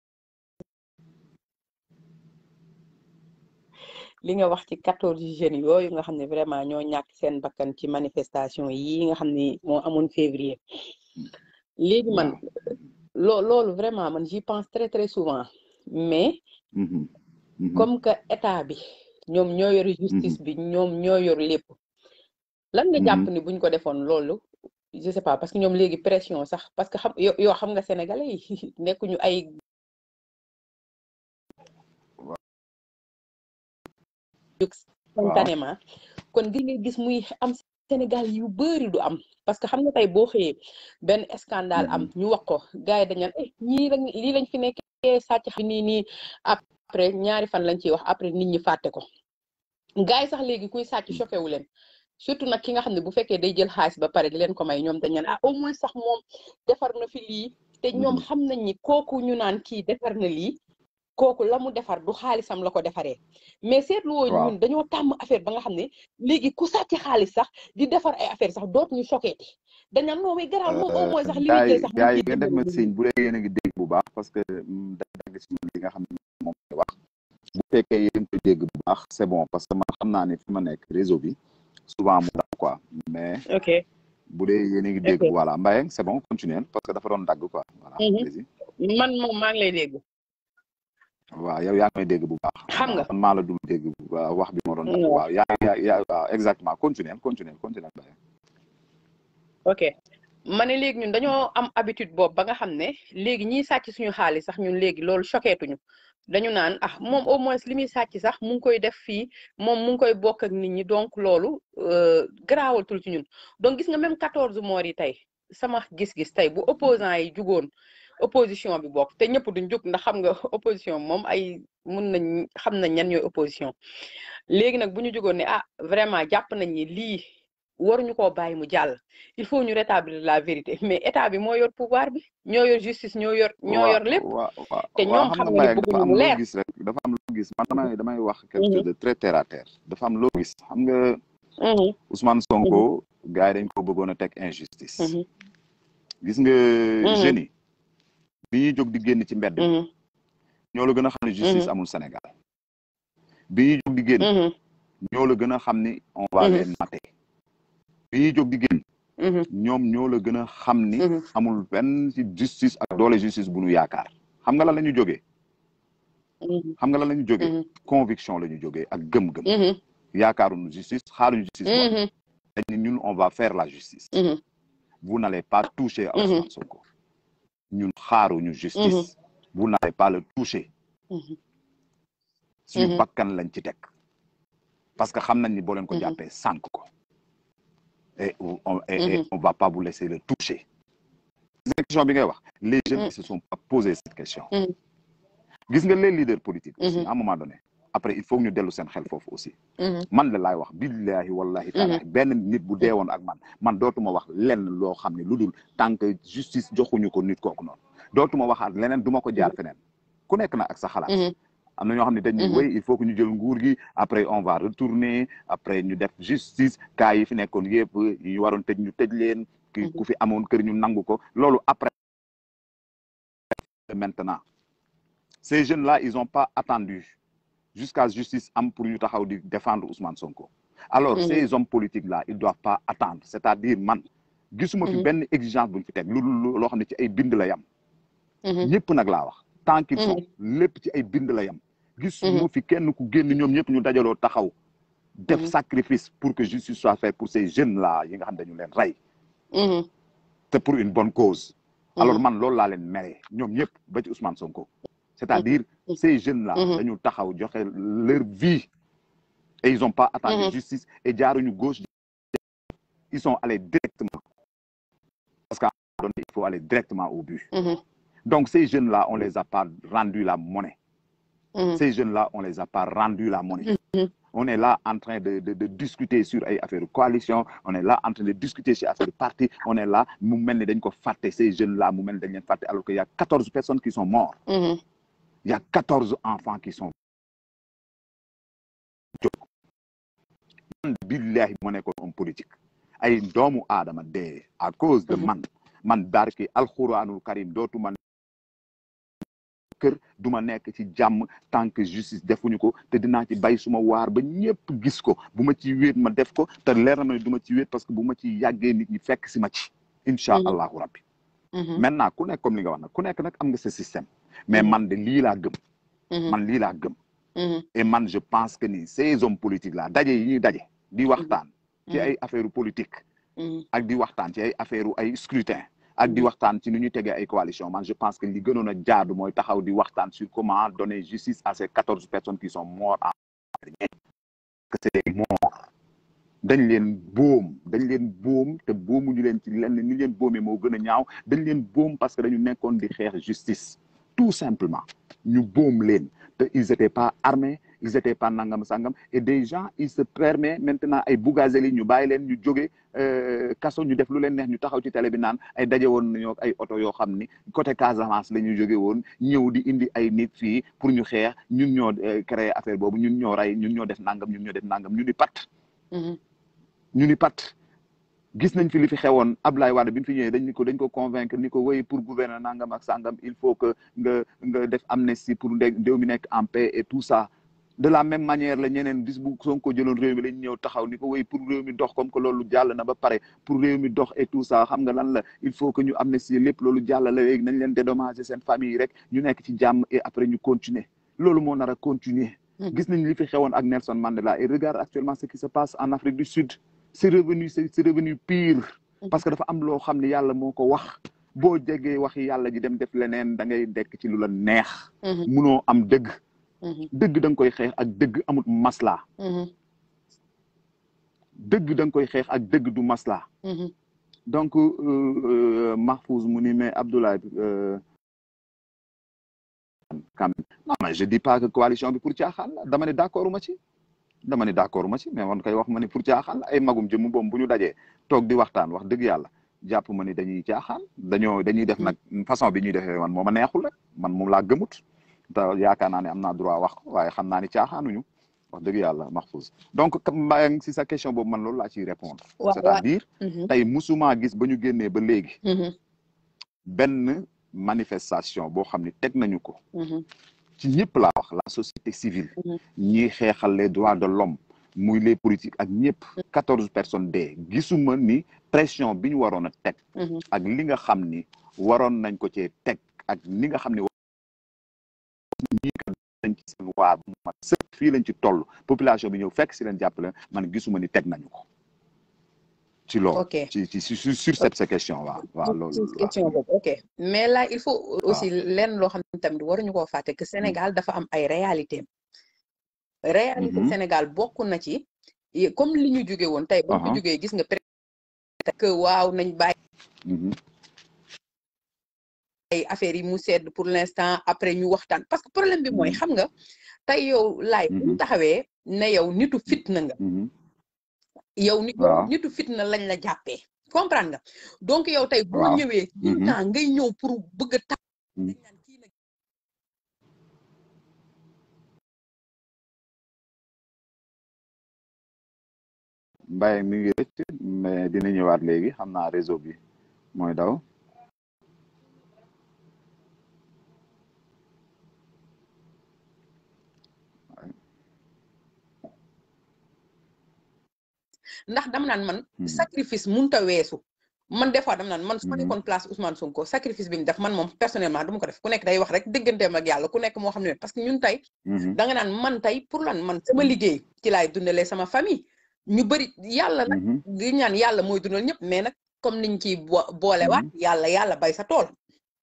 li nga wax ci quatorze jeunes yooyu nga xam ne vraiment ñoo ñàkk seen bakkan ci manifestation yi nga xam ne moo amoon février léegi man loo loolu vraiment man j'y pense très très souvent mais Mhm, mhm. comme que état bi ñoom ñoo yor justice bi ñoom ñoo yor lépp lan nga jàpp ni buñ ko defoon loolu je sais pas parce que ñoom léegi pression sax parce que xam yo yoo xam nga sénégalais yi nekkuñu ay jóg spontanément kon gi nga gis muy am Sénégal yu bëri du am parce que xam nga tey boo xëyee benn scandale am ñu wax ko gars yi dañ naan eh ñii lañ lii lañ fi nekkee sàcc xam nii nii après ñaari fan lañ ciy wax après nit ñi fàtte ko gars yi sax léegi kuy sàcc choqué wu leen surtout nag ki nga xam ne bu fekkee day jël xaalis ba pare di leen ko may ñoom dañ naan ah au moins sax moom defar na fi lii te ñoom xam nañ ni kooku ñu naan kii defar na lii kooku la mu defar du xaalisam la ko defaree mais seetlu woo Waaw. ñun dañoo tàmm affaire ba nga xam ne léegi ku sàcc xaalis sax di defar ay affaire sax doot ñu choqué ti dañ naan non mais garaaw moom au moins sax li muy gars yi jël sax mu gars yi ciy ngeen def ma dimbali signe bu dee yéen a ngi dégg bu baax parce que mm, da dagg ci man li nga xam ne moom lay wax bu fekkee yéen koy dégg bu baax c'est bon parce que man xam naa ne fi ma nekk réseau bi souvent mu daw quoi mais ok bu dee yéen a ngi dégg Ok. voilà Mbayang c'est bon continuer parce que dafa doon dagg quoi voilà Mhm. vas-y man moom maa ngi lay dégg waaw yow yaa ngi may dégg bu baax Xam nga. man maa la dul dégg bu baax wax bi moo doon dagg Non. waaw yaa yaa yaa waaw exactement continuer continuer continuer Mbayang ok ma ne léegi ñun dañoo am habitude boobu ba nga xam ne léegi ñiy sàcc suñu xaalis sax ñun léegi loolu choqué tuñu dañu naan ah moom au moins li muy sàcc sax mu ngi koy def fii moom mu ngi koy bokk ak nit ñi donc loolu euh, garaawatul ci ñun donc gis nga même quatorze morts yi tey sama gis-gis tey bu opposant yi jugoon opposition bi bokk te ñëpp duñ jug ndax xam nga opposition moom ay mun nañ xam nañ ñan ñooy opposition léegi nag bu ñu jugoon ne ah vraiment jàpp nañ ni lii waruñu koo bàyyi mu jàll il faut ñu rétablir la vérité mais état bi moo yor pouvoir bi ñoo yor justice ñoo yor ñoo yor lépp waaw waaw te waaw ñoom xam xam nga nga ni Mbayang dafa bëgguñu am mu loo leer gis rek dafa am loo gis man damay damay wax quelque chose de très terre à terre dafa am loo gis xam nga Mhm, Ousmane Sonko gars yi dañ ko bëggoon a teg injustice mhm, gis nga jeunes yi bi ñuy jóg di génn ci mbedd bi mhm, ñoo la gën a xam ne justice Mhm. amul Sénégal bi ñuy jóg di génn mhm, ñoo la gën a xam ni on va Mhm. les mater bi ñuy jóg di génn mhm, ñoom ñoo la gën a xam ni mhm. amul benn ci justice ak doole justice bu nu yaakaar xam nga lan la ñu jógee Mhm. xam nga lan la ñu jógee Mhm. conviction la ñu jógee ak gëm-gëm Mhm. yaakaaruñu justice xaaruñu justice mooy Mhm. dañ ne ñun on va faire la justice Mhm. vous n'allez pas toucher à Mhm. Ousmane Sonko ñun xaaruñu justice vous n'allez pas le toucher Mhm. suñu Mhm. bakkan lañ ci teg parce que xam nañ ni boo leen ko Mhm. jàppee sànk ko et on et, et Mhm. on va pas vous laisser le toucher gis nga question bi ngay wax les jeunes Mhm. ils se sont pas posé cette question Mhm. gis nga les leaders politiques aussi Mhm. à un moment donné après il faut que ñu dellu seen xel foofu aussi Mhm. man la laay wax billahi wallahi taala benn nit bu deewoon ak man man dootuma wax lenn loo xam ne lu dul tant que justice joxuñu ko nit kooku noonu dootuma waxaat leneen duma ko jaar feneen ku nekk na ak sa xalaat Mhm. am na ñoo xam ne dañ ni Mhm. wéy il faut que ñu jël nguur gi après on va retourner après ñu def justice cas yi fi nekkoon yëpp yi ñu waroon tëj ñu tëj leen ki Mhm. ku fi amoon kër ñu nangu ko loolu après maintenant ces jeunes là ils ont pas attendu jusqu'à justice am pour ñu taxaw di défendre Ousmane Sonko alors Mhm. ces hommes politiques là ils doivent pas attendre c'est-à-dire man gisuma fi Mhm. benn exigence buñ fi teg lu lu loo xam ne ci ay bind la yam Mhm. ñëpp nag laa wax tant qu'ils sont lépp ci ay bind la yam gisuma fi kenn ku génn ñoom ñëpp ñu dajaloo taxaw def Mhm. sacrifice pour que justice soit faite pour ces jeunes là yi nga xam ne dañu leen rey Mhm. te pour une bonne cause alors Mhm. man loolu laa leen mere ñoom ñëpp ba ci Ousmane Sonko c'est-à-dire Mhm. ces jeunes là Mhm. dañu taxaw joxe leur vie et ils ont pas attendu Mhm. justice et jaaruñu gauche ils sont allés directement parce qu'à un moment donné, il faut aller directement au but Mhm. donc ces jeunes là on les a pas rendu la monnaie Mhm. ces jeunes là on les a pas rendu la monnaie Mhm. on est là en train de de de discuter sur ay affaire coalition on est là en train de discuter sur affaire parti on est là mu mel ni dañ ko fàtte ces jeunes là mu mel ni dañ leen fàtte alors que y a quatorze personnes qui sont morts Mhm. il y a quatorze enfants qui sont jóg man billahi moo nekkoon homme politique ay doomu aadama dee à cause de Mhm. man man barki alxuraanul karim dootuma kër duma nekk ci jàmm tant que justice defuñu ko te dinaa ci bay suma waar ba ñëpp gis ko bu ma ci wéet ma def ko te leer na ma ne du ma ci wéet parce que bu ma ci yàggee nit ñi fekk si ma ci incha Mhm. allahu rabbi Mhm. maintenant ku nekk comme li nga wax nag ku nekk nag am nga sa système mais Mhm. man de lii laa gëm Mhm. man lii laa gëm Mhm. et man je pense que ni ces hommes politiques là daje yi ñuy daje di waxtaan ci ay affaire politique Mhm. ak di waxtaan ci ay affaire ay scrutin ak di Mhm. waxtaan ci nu ñu tegee ay coalition man je pense que li gënoon a jaadu mooy taxaw di waxtaan sur comment donner justice à ces quatorze personnes qui sont mortes en que c'est des morts dañ leen boom dañ leen boom te boomuñu leen ci lenn ni leen boomee moo gën a ñaaw dañ leen boom parce que dañu nekkoon di xeex justice tout simplement ñu boom leen te ils étaient pas armés ils étaient pas nangam sangam et des gens ils se permettent maintenant ay Bougazelli ñu bàyyi leen ñu jóge euh, kaso ñu def lu leen neex ñu taxaw ci télé bi naan ay daje woon nañoo ay oto yoo xam ni côté Casamance la ñu jóge woon ñëw di indi ay nit fii pour ñu xeex ñun ñoo euh, créé affaire boobu ñun ñoo rey ñun ñoo def nangam ñun ñoo def nangam ñu ni pat Mhm. ñu ni pat gis nañ fi li fi xewoon Ablaye Wade bi mu fi ñëwee dañ ni ko dañ ko convaincre ni ko wéy pour gouverner nangam ak sangam il faut que nga nga def amnistie pour ndé ndéw mi nekk en paix et tout ça de la même manière la ñeneen bis bu Sonko jëloon réew mi lañ ñëw taxaw ni ko wéy pour réew mi dox comme que loolu jàll na ba pare pour réew mi dox et tout ça xam nga lan la il faut que ñu amnistie lépp loolu jàll la léegi nañ leen dédommager seen famille rek ñu nekk ci jàmm et après ñu continuer loolu moo nar a continuer Mhm. gis nañ li fi xewoon ak Nelson Mandela et regarde actuellement ce qui se passe en Afrique du Sud c'est revenu c'est c'est revenu pire parce que dafa am loo xam ne yàlla moo ko wax boo jegee waxi yàlla ji dem def leneen da ngay dekk ci lu la neex Mhm. munoo am dëgg Mhm. dëgg da nga koy xeex ak dëgg amut masla Mhm. dëgg da nga koy xeex ak dëgg du masla Mhm. donc euh, euh, Mahfouz mu ni mais Abdoulaye euh, quand même non mais je dis pas que coalition bi pour caaxaan la dama ne d'accord ma ci dama ne d'accord ma ci mais man kay wax ma ne pour caaxaan la ay magum jëmm boom bu ñu dajee toog di waxtaan wax dëgg yàlla jàpp ma ni dañuy caaxaan dañoo dañuy def nag façon bi ñuy defee man moo ma neexul rek man moom laa gëmut te yaakaar naa ne am naa droit wax ko waaye xam naa ni caaxaanuñu wax dëgg yàlla Mahfouz donc mbaa si sa question boobu man loolu laa ciy répondre Waaw, c'est-à-dire Mhm. tey musuma gis ba ñu génnee ba léegi Mhm. benn manifestation boo xam ne teg nañu ko Mhm. ci ñëpp laa wax la société civile Mhm. ñiy xeexal les droits de l'homme muy les politiques ak ñëpp quatorze personnes dee gisuma ni pression bi ñu waroon a teg Mhm. ak li nga xam ni waroon nañ ko cee teg ak ni nga xam ni ñii kat nañ ci seen waar bu mat sëkk fii lañ ci toll population bi ñëw fekk si leen jàppale man gisuma ni teg nañu ko ci loolu ok ci ci sur sur cette ces question waaw waaw loolu ci question boobu ok mais là il faut aussi lenn loo xam ne tamit waruñu koo fàtte que Sénégal dafa am ay réalité réalité Mhm. Sénégal bokk na ci y- comme li ñu jóge woon tey ba ñu Aha. jógee gis nga peut-être que waaw nañ bàyyi Mhm. ay affaires yi mu sedd pour l'instant après ñu waxtaan parce que problème bi mooy Mhm. xam nga tey yow laay bu ñu Mhm. taxawee ne yow nitu fitna nga Mhm. yow nit Waaw. nitu fitna lañ la jàppee comprendre nga donc yow tey boo Waaw. ñëwee tout le Mhm. temps ngay ñëw pour bëgg a tax Mhm. dañ naan kii nag Mbaye mi ngi rëcc mais dina ñëwaat léegi xam naa réseau bi mooy daw ndax dama naan man Mhm. sacrifice munta weesu man des fois dama naan man su ma Mhm. nekkoon place Ousmane Sonko sacrifice bi mu def man moom personnellement du ma ko def ku nekk day wax rek digganteem ak yàlla ku nekk moo xam ne parce que ñun tey Mhm. da nga naan man tey pour lan man sama liggéey ci laay dundalee sama famille ñu bëri yàlla nag Mhm. di ñaan yàlla mooy dundal ñëpp mais nag comme niñ ciy bo boolewaat yàlla yàlla bay sa tool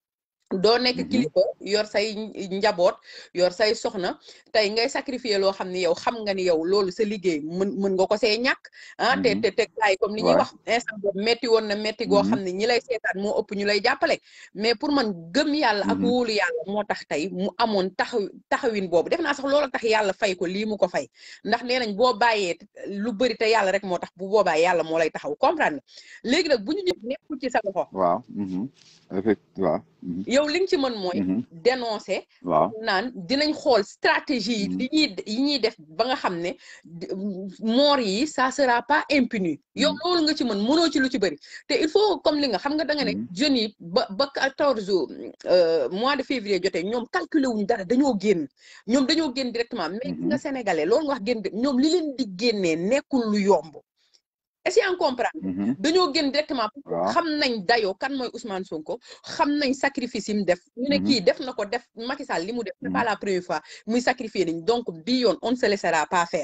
doo nekk Mhm. kilifa yor say njaboot yor say soxna tey ngay sacrifier loo xam ni yow xam nga ni yow loolu sa liggéey mën mën nga ko see ñàkk ah te Mhm. te te gars yi comme li ñuy Ouais. wax instant boobu metti woon na metti goo Mhm. xam ne ñi lay seetaan moo ëpp ñu lay jàppale mais pour man gëm yàlla ak Mhm. wóolu yàlla moo tax tey mu amoon taxaw taxawin boobu def naa sax loolu tax yàlla fay ko lii mu ko fay ndax nee nañ boo bàyyee lu bëri te yàlla rek moo tax bu boobaa yàlla moo lay taxaw comprendre nga léegi nag bu ñu ñëw nekkul ci sa loxo waaw mhm. effectivement waaw mhm. yow li nga ci mën mooy Mhm. dénoncer waaw naan dinañ xool stratégie yi Mhm. li ñuy yi ñuy def ba nga xam ne di- moor yi ça sera pas impuni yow Mhm. loolu nga ci mën mënoo ci lu ci bëri te il faut comme li nga xam nga da nga ne Mhm. jeunes yi ba ba quatorze euh, mois de février jotee ñoom calculer wuñ dara dañoo génn ñoom dañoo génn directement mais gis nga sénégalais loolu nga wax génn di- ñoom li leen di génnee nekkul lu yomb est-ce que yaa ngi comprendre Mhm. dañoo génn directement parce que waaw xam nañ dayoo kan mooy Ousmane Sonko xam nañ sacrifice yi mu def ñu ne Mhm. kii def na ko def Macky Sall li mu def c'est pas Mhm. la première fois muy sacrifier nañ donc bii yoon on ne se laissera pas faire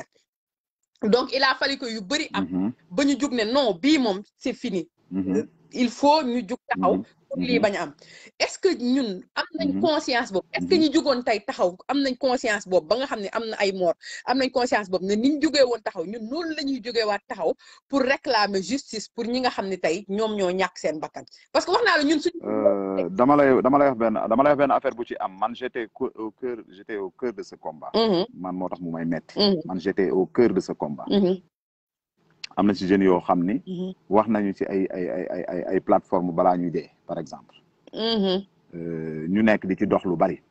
donc il a fallu que yu bëri am Mhm. ba ñu jug ne non bii moom c'est fini Mhm. il faut ñu jug taxaw Mhm. pour lii Mhm. bañ a am est-ce que ñun am nañ Mhm. conscience boobu est-ce que Mhm. ñi jugoon tey taxaw am nañ conscience boobu ba nga xam ne am na ay mort am nañ conscience boobu ne ni ñu jugee woon taxaw ñun noonu la ñuy jugee waat taxaw pour réclamer justice pour ñi nga xam ne tey ñoom ñoo ñàkk seen bakkan parce que wax naa la ñun suñu Euh, dama lay dama lay wax benn dama lay wax benn affaire bu ci am man j'étais co- au cœur j'étais au cœur de ce combat Mhm, man moo tax mu may metti mhm, man j'étais au cœur de ce combat mhm, am na ci jeunes yoo xam ni mhm, wax nañu ci ay ay ay ay ay ay plateforme balaa ñuy dee par exemple mhm, Euh, ñu nekk di ci dox lu bari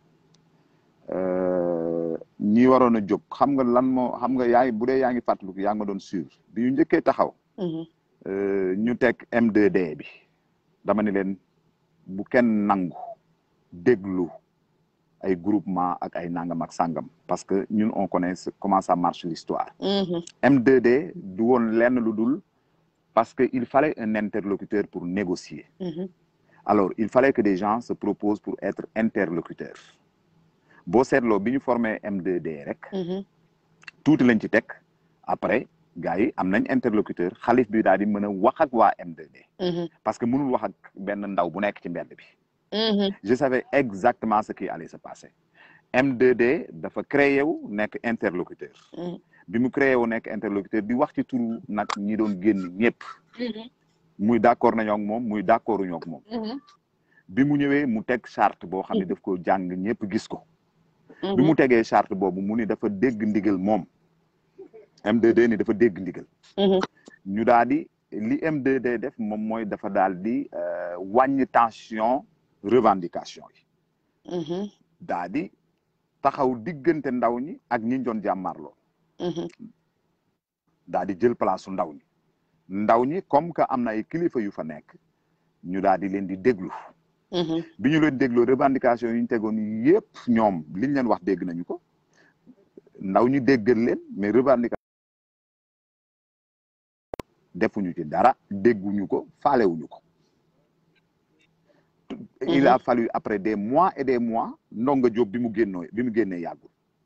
Euh, ñi waroon a jóg xam nga lan moo xam nga yaa ngi bu dee yaa ngi fàttaliku yaa ngi ma doon suivre bi ñu njëkkee taxaw mhm, euh, ñu teg M2D bi dama ni leen bu kenn nangu déglu ay groupement ak ay nangam ak sangam parce que ñun on connaît ce- comment ça marche l'histoire mhm, M2D du woon lenn lu dul parce que il fallait un interlocuteur pour négocier mhm, alors il fallait que des gens se proposent pour être interlocuteurs boo seetloo bi ñu formé M2D rek mhm, tuuti lañ ci teg après gars yi am nañ interlocuteur xalif bi daal di mën a wax ak waa M2D mhm, parce que mënul wax ak benn ndaw bu nekk ci mbedd bi mhm, je savais exactement ce qui allait se passer M2D dafa créé wu nekk interlocuteur mhm, bi mu créé wu nekk interlocuteur di wax ci turu nag ñi doon génn ñëpp mhm, muy d'accord nañoo ak moom muy d'accorduñoo ak moom mhm, bi mu ñëwee mu teg charte boo xam ne daf ko jàng ñëpp gis ko bi mhm, mu tegee charte boobu mu ni dafa dégg ndigal moom M2D ni dafa dégg ndigal mhm, ñu daal di li M2D def moom mooy dafa daal di euh, wàññi tension revendication yi mhm, daal di taxaw diggante ndaw ñi ak ñi doon jàmmarloo mhm, daal di jël place su ndaw ñi ndaw ñi comme que am na ay kilifa yu fa nekk ñu daal di leen di déglu mhm, bi ñu leen dégloo revendication yi ñu tegoon yépp ñoom liñ leen wax dégg nañu ko ndaw ñi déggal leen mais revendication defuñu ci dara dégguñu ko faalewuñu ko il a fallu après des mois et des mois Ndonga Diop bi mu génnoo bi mu génnee yàggul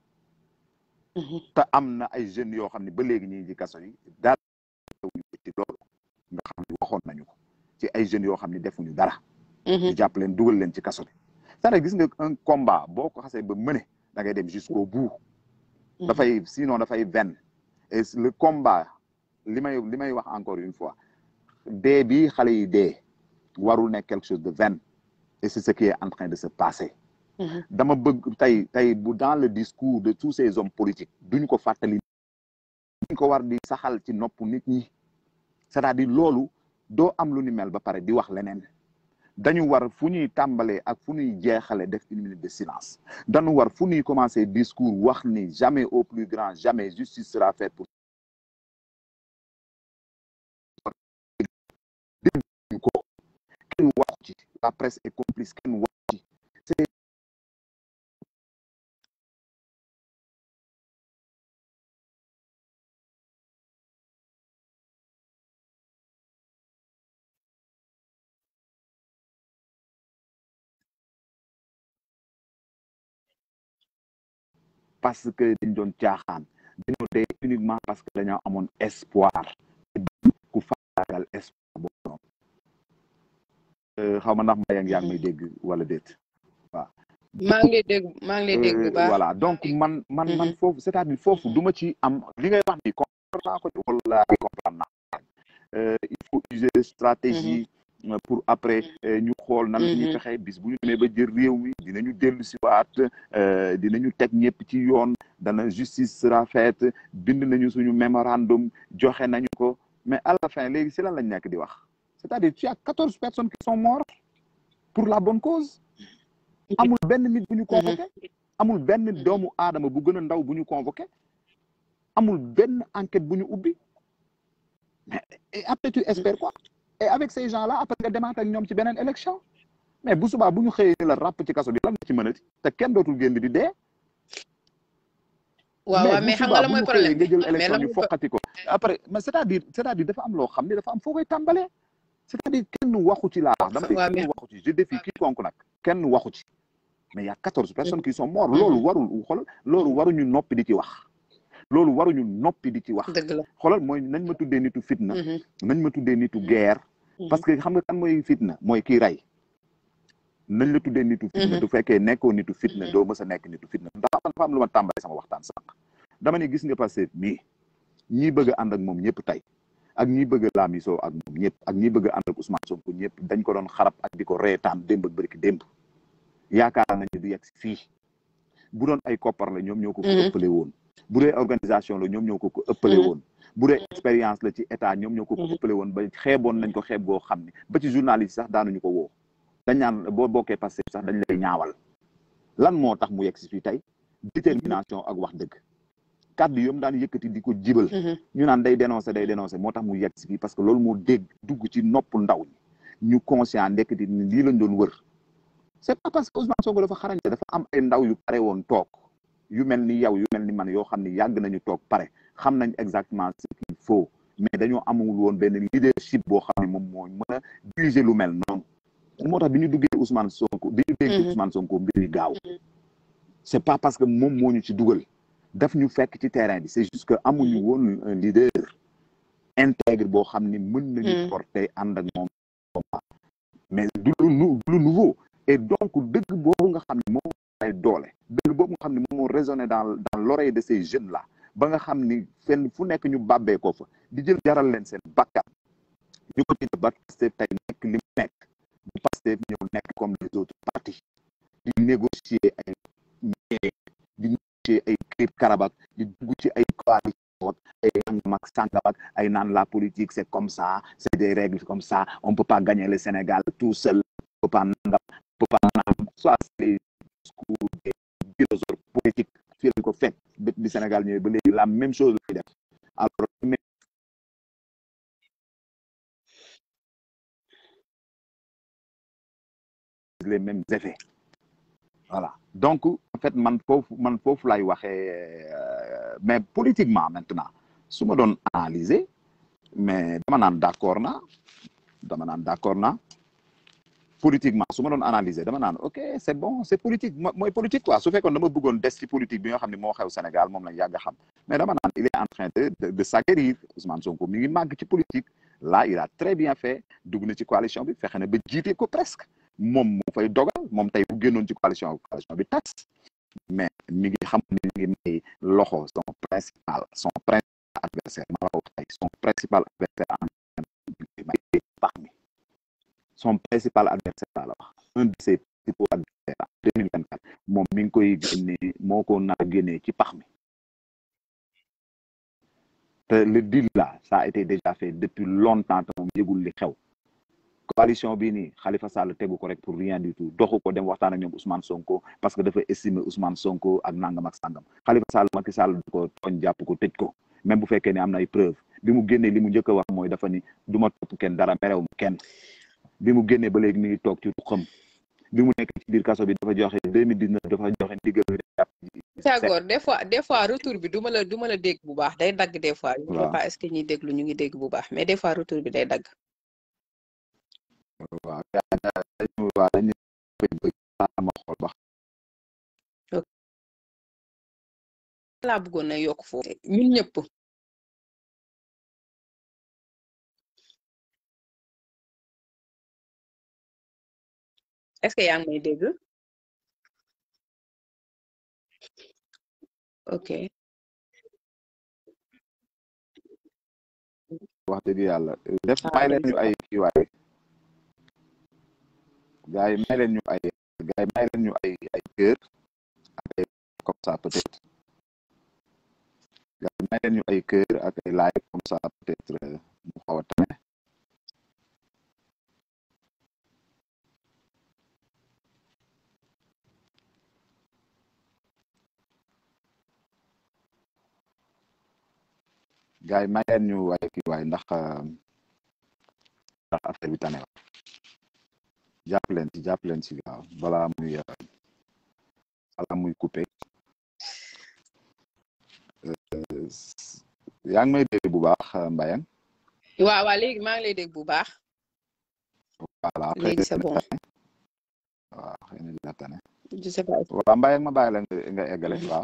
te am na ay jeunes yoo xam ne ba léegi ñi ngi ci kaso yi daal ci loolu nga xam ne waxoon nañu ko ci ay jeunes yoo xam ne defuñu dara ñu jàpp leen dugal leen ci kaso bi c'est-à-dire gis nga un combat boo ko xasee ba mëne da ngay dem jusqu'au bout dafay sinon dafay ven et le combat li may li may wax encore une fois dee bi xale yi dee warul nekk quelque chose de vain et c'est ce qui est en train de se passer dama bëgg tey tey bu dans le discours de tous ces hommes politiques duñ ko fàttali duñ ko war di saxal ci nopp nit ñi c'est-à-dire loolu doo am lu ni mel ba pare di wax leneen dañu war fu ñuy tàmbalee ak fu ñuy jeexale def une minute de silence dañu war fu ñuy commencer discours wax ni jamais au plus grand jamais justice sera faite pour dégg ko kenn waxu ci la presse est complice kenn waxu ci c'est parce que dañ doon caaxaan dañoo dee uniquement parce que dañoo amoon espoir ku faagaagal espoir boobu noonu xaw ma ndax Mbayang yaa ngi may dégg wala déet waaw maa ngi lay dégg maa ngi lay dégg bu baax voilà donc man man man foofu c'est-à-dire foofu du ma ci am li ngay wax ni comprendre naa ko wala comprendre naa il faut user stratégie pour après ñu xool nan la ñuy fexe bis bu ñu demee ba jël réew mi dinañu dellu si waat dinañu teg ñëpp ci yoon dana justice sera faite bind nañu suñu mémorandum joxe nañu ko mais à la fin léegi si lan lañ nekk di wax c'est-à-dire tu as quatorze personnes qui sont mortes pour la bonne cause amul benn nit bu ñu convoqué amul benn doomu aadama bu gën a ndaw bu ñu convoqué amul benn enquête bu ñu ubbi mais après tu espères quoi et avec ces gens là après nga demaat ak ñoom ci beneen élection mais bu subaa bu ñu xëyee la ràpp ci kaso bi lan nga ci mënati te kenn dootul génn di dee waaw waaw mais xam nga la mooy problème nga jël élection ñu foqati ko après mais c'est-à-dire c'est-à-dire dafa am loo xam ne dafa am foo koy tàmbalee c'est-à-dire kenn waxu ci laa wax dama ne kenn waxu ci je défie quiconque nag kenn waxu ci mais y a quatorze personnes qui sont mortes loolu warul xoolal loolu waruñu noppi di ci wax loolu waruñu noppi di ci wax xoolal mooy nañ ma tuddee nitu fitna nañ ma tuddee nitu guerre parce que xam nga kan mooy fitna mooy kii rey nañ la tuddee nitu fitna du fekkee nekkoo nitu fitna doo mës a nekk nitu fitna ndax dafa am lu ma tàmbale sama waxtaan sànq dama ne gis nga passé mii ñii bëgg a ànd ak moom ñëpp tey ak ñi bëgg a laamisoo ak moom ñëpp ak ñi bëgg a ànd ak Ousmane Sonko ñëpp dañ ko doon xarab ak di ko reetaan démb ak bërki démb yaakaar nañu du yegg si fii bu doon ay koppar la ñoom ñoo ko ko ëppale woon bu dee organisation la ñoom ñoo ko ko ëppale woon bu dee expérience la ci état ñoom ñoo ko ko ëppale woon ba xeeboon nañ ko xeeb goo xam ne ba ci journaliste sax daanuñu ko woo dañ naan boo bokkee passé sax dañ lay ñaawal lan moo tax mu yegg si fii tey détermination ak wax dëgg kàddu yom daan yëkkati di ko jibal ñu naan day dénoncer day dénoncer moo tax mu yegg si fii parce que loolu moo dégg dugg ci nopp ndaw ñi ñu conscient ndekkati ni lii lañ doon wër c'est pas parce que Ousmane Sonko dafa xarañte dafa am ay ndaw yu pare woon toog yu mel ni yow yu mel ni man yoo xam ne yàgg nañu toog pare xam nañ exactement ce qu'il faut mais dañoo amul woon benn leadership boo xam ne moom moo mën a diriger lu mel noonu moo tax bi ñu duggee Ousmane Sonko bi ñu déggee Ousmane Sonko mbiri gaaw c'est pas parce que moom moo ñu ci dugal daf ñu fekk ci terrain bi c'est juste que amuñu woon un leader intègre boo xam ni mën nañu porter ànd ak moom mais du lu lu nouveau et donc dëgg boobu nga xam ne moom ay doole dëgg boobu nga xam ne moom moo résonné dans dans l'oreille de ces jeunes là ba nga xam ni fenn fu nekk ñu bàbbee ko fa di jël jaral leen seen bakkan ñu ko dina ba Pastef tey nekk li mu nekk bu Pastef ñëw nekk comme les autres partis di négocier ay di négocier ay clip karabak di dugg ci ay coalition ay nangam ak sàngam ak ay naan la politique c'est comme ça c'est des règles comme ça on peut pas gagner le Sénégal tout seul on peut pas nangam on peut pas nangam soit c'est les discours des philosophes politiques fii lañ ko fekk bët bi Sénégal ñëwee ba léegi la même chose lay def alors les mêmes effets voilà donc en fait man foofu man foofu lay waxee mais politiquement maintenant su ma doon analyser mais dama naan d'accord na dama naan d'accord na politiquement su ma doon analyser dama naan ok c'est bon c'est politique mooy politique quoi su fekkoon dama bëggoon des ci politique bi nga xam ne moo xew Sénégal moom lañ yàgg a xam mais dama naan il est en train de de s'acquérir Ousmane Sonko mi ngi màgg ci politique là il a très bien fait dugg na ci coalition bi fexe na ba jiite ko presque moom mu fay dogal moom tey bu génnoon ci coalition coalition bi tas mais mi ngi xam ne mi ngi may loxo son principal son principal adversaire ma la ko tey son principal adversaire en may pax mi son principal adversaire la wax un de ses principaux adversaires en deux mille vingt quatre moom mi ngi koy génnee moo ko nar a génnee ci pax mi te le deal là ça a été déjà fait depuis longtemps te moom yëgul li xew coalition bii nii Khalifa Sall tegu ko rek pour rien du tout doxu ko dem waxtaan ak ñoom Ousmane Sonko parce que dafa estimer Ousmane Sonko ak nangam ak sangam Khalifa Sall Macky Sall du ko tooñ jàpp ko tëj ko même bu fekkee ne am na ay preuve bi mu génnee li mu njëkk a wax mooy dafa ni du ma topp kenn dara merew ma kenn bi mu génnee ba léegi mi ngi toog ci xam bi mu nekk ci biir kaso bi dafa joxe deux mille dix neuf dafa joxe ndigal d'accord des fois des fois retour bi du ma la du ma la dégg bu baax day dagg des fois je sais pas est-ce que ñuy déglu ñu ngi dégg bu baax mais des fois retour bi day dagg waaw dañu waaw dañu ma xool ba laa bëggoon na yokk foofu ñun ñëpp est-ce que yaa ngi may dégg ok wax dëgg yàlla def may leen ñu ay kii waay gars yi may leen ñu ay gars yi may leen ñu ay ay kër ak ay comme ça peut-être gars yi may leen ñu ay kër ak ay like comme ça peut-être mu xaw a tane gars yi may leen ñu ay kii waay ndax ndax affaire bi tane wa jàpp leen ci jàpp leen ci gaaw balaa muy balaa muy coupé yaa ngi may dégg bu baax Mbayang waaw waaw léegi maa ngi lay dégg bu baax voilà léegi c'est bon waaw xëy na dina tane je sais pas waaw Mbayang ma bàyyi la nga eggale waaw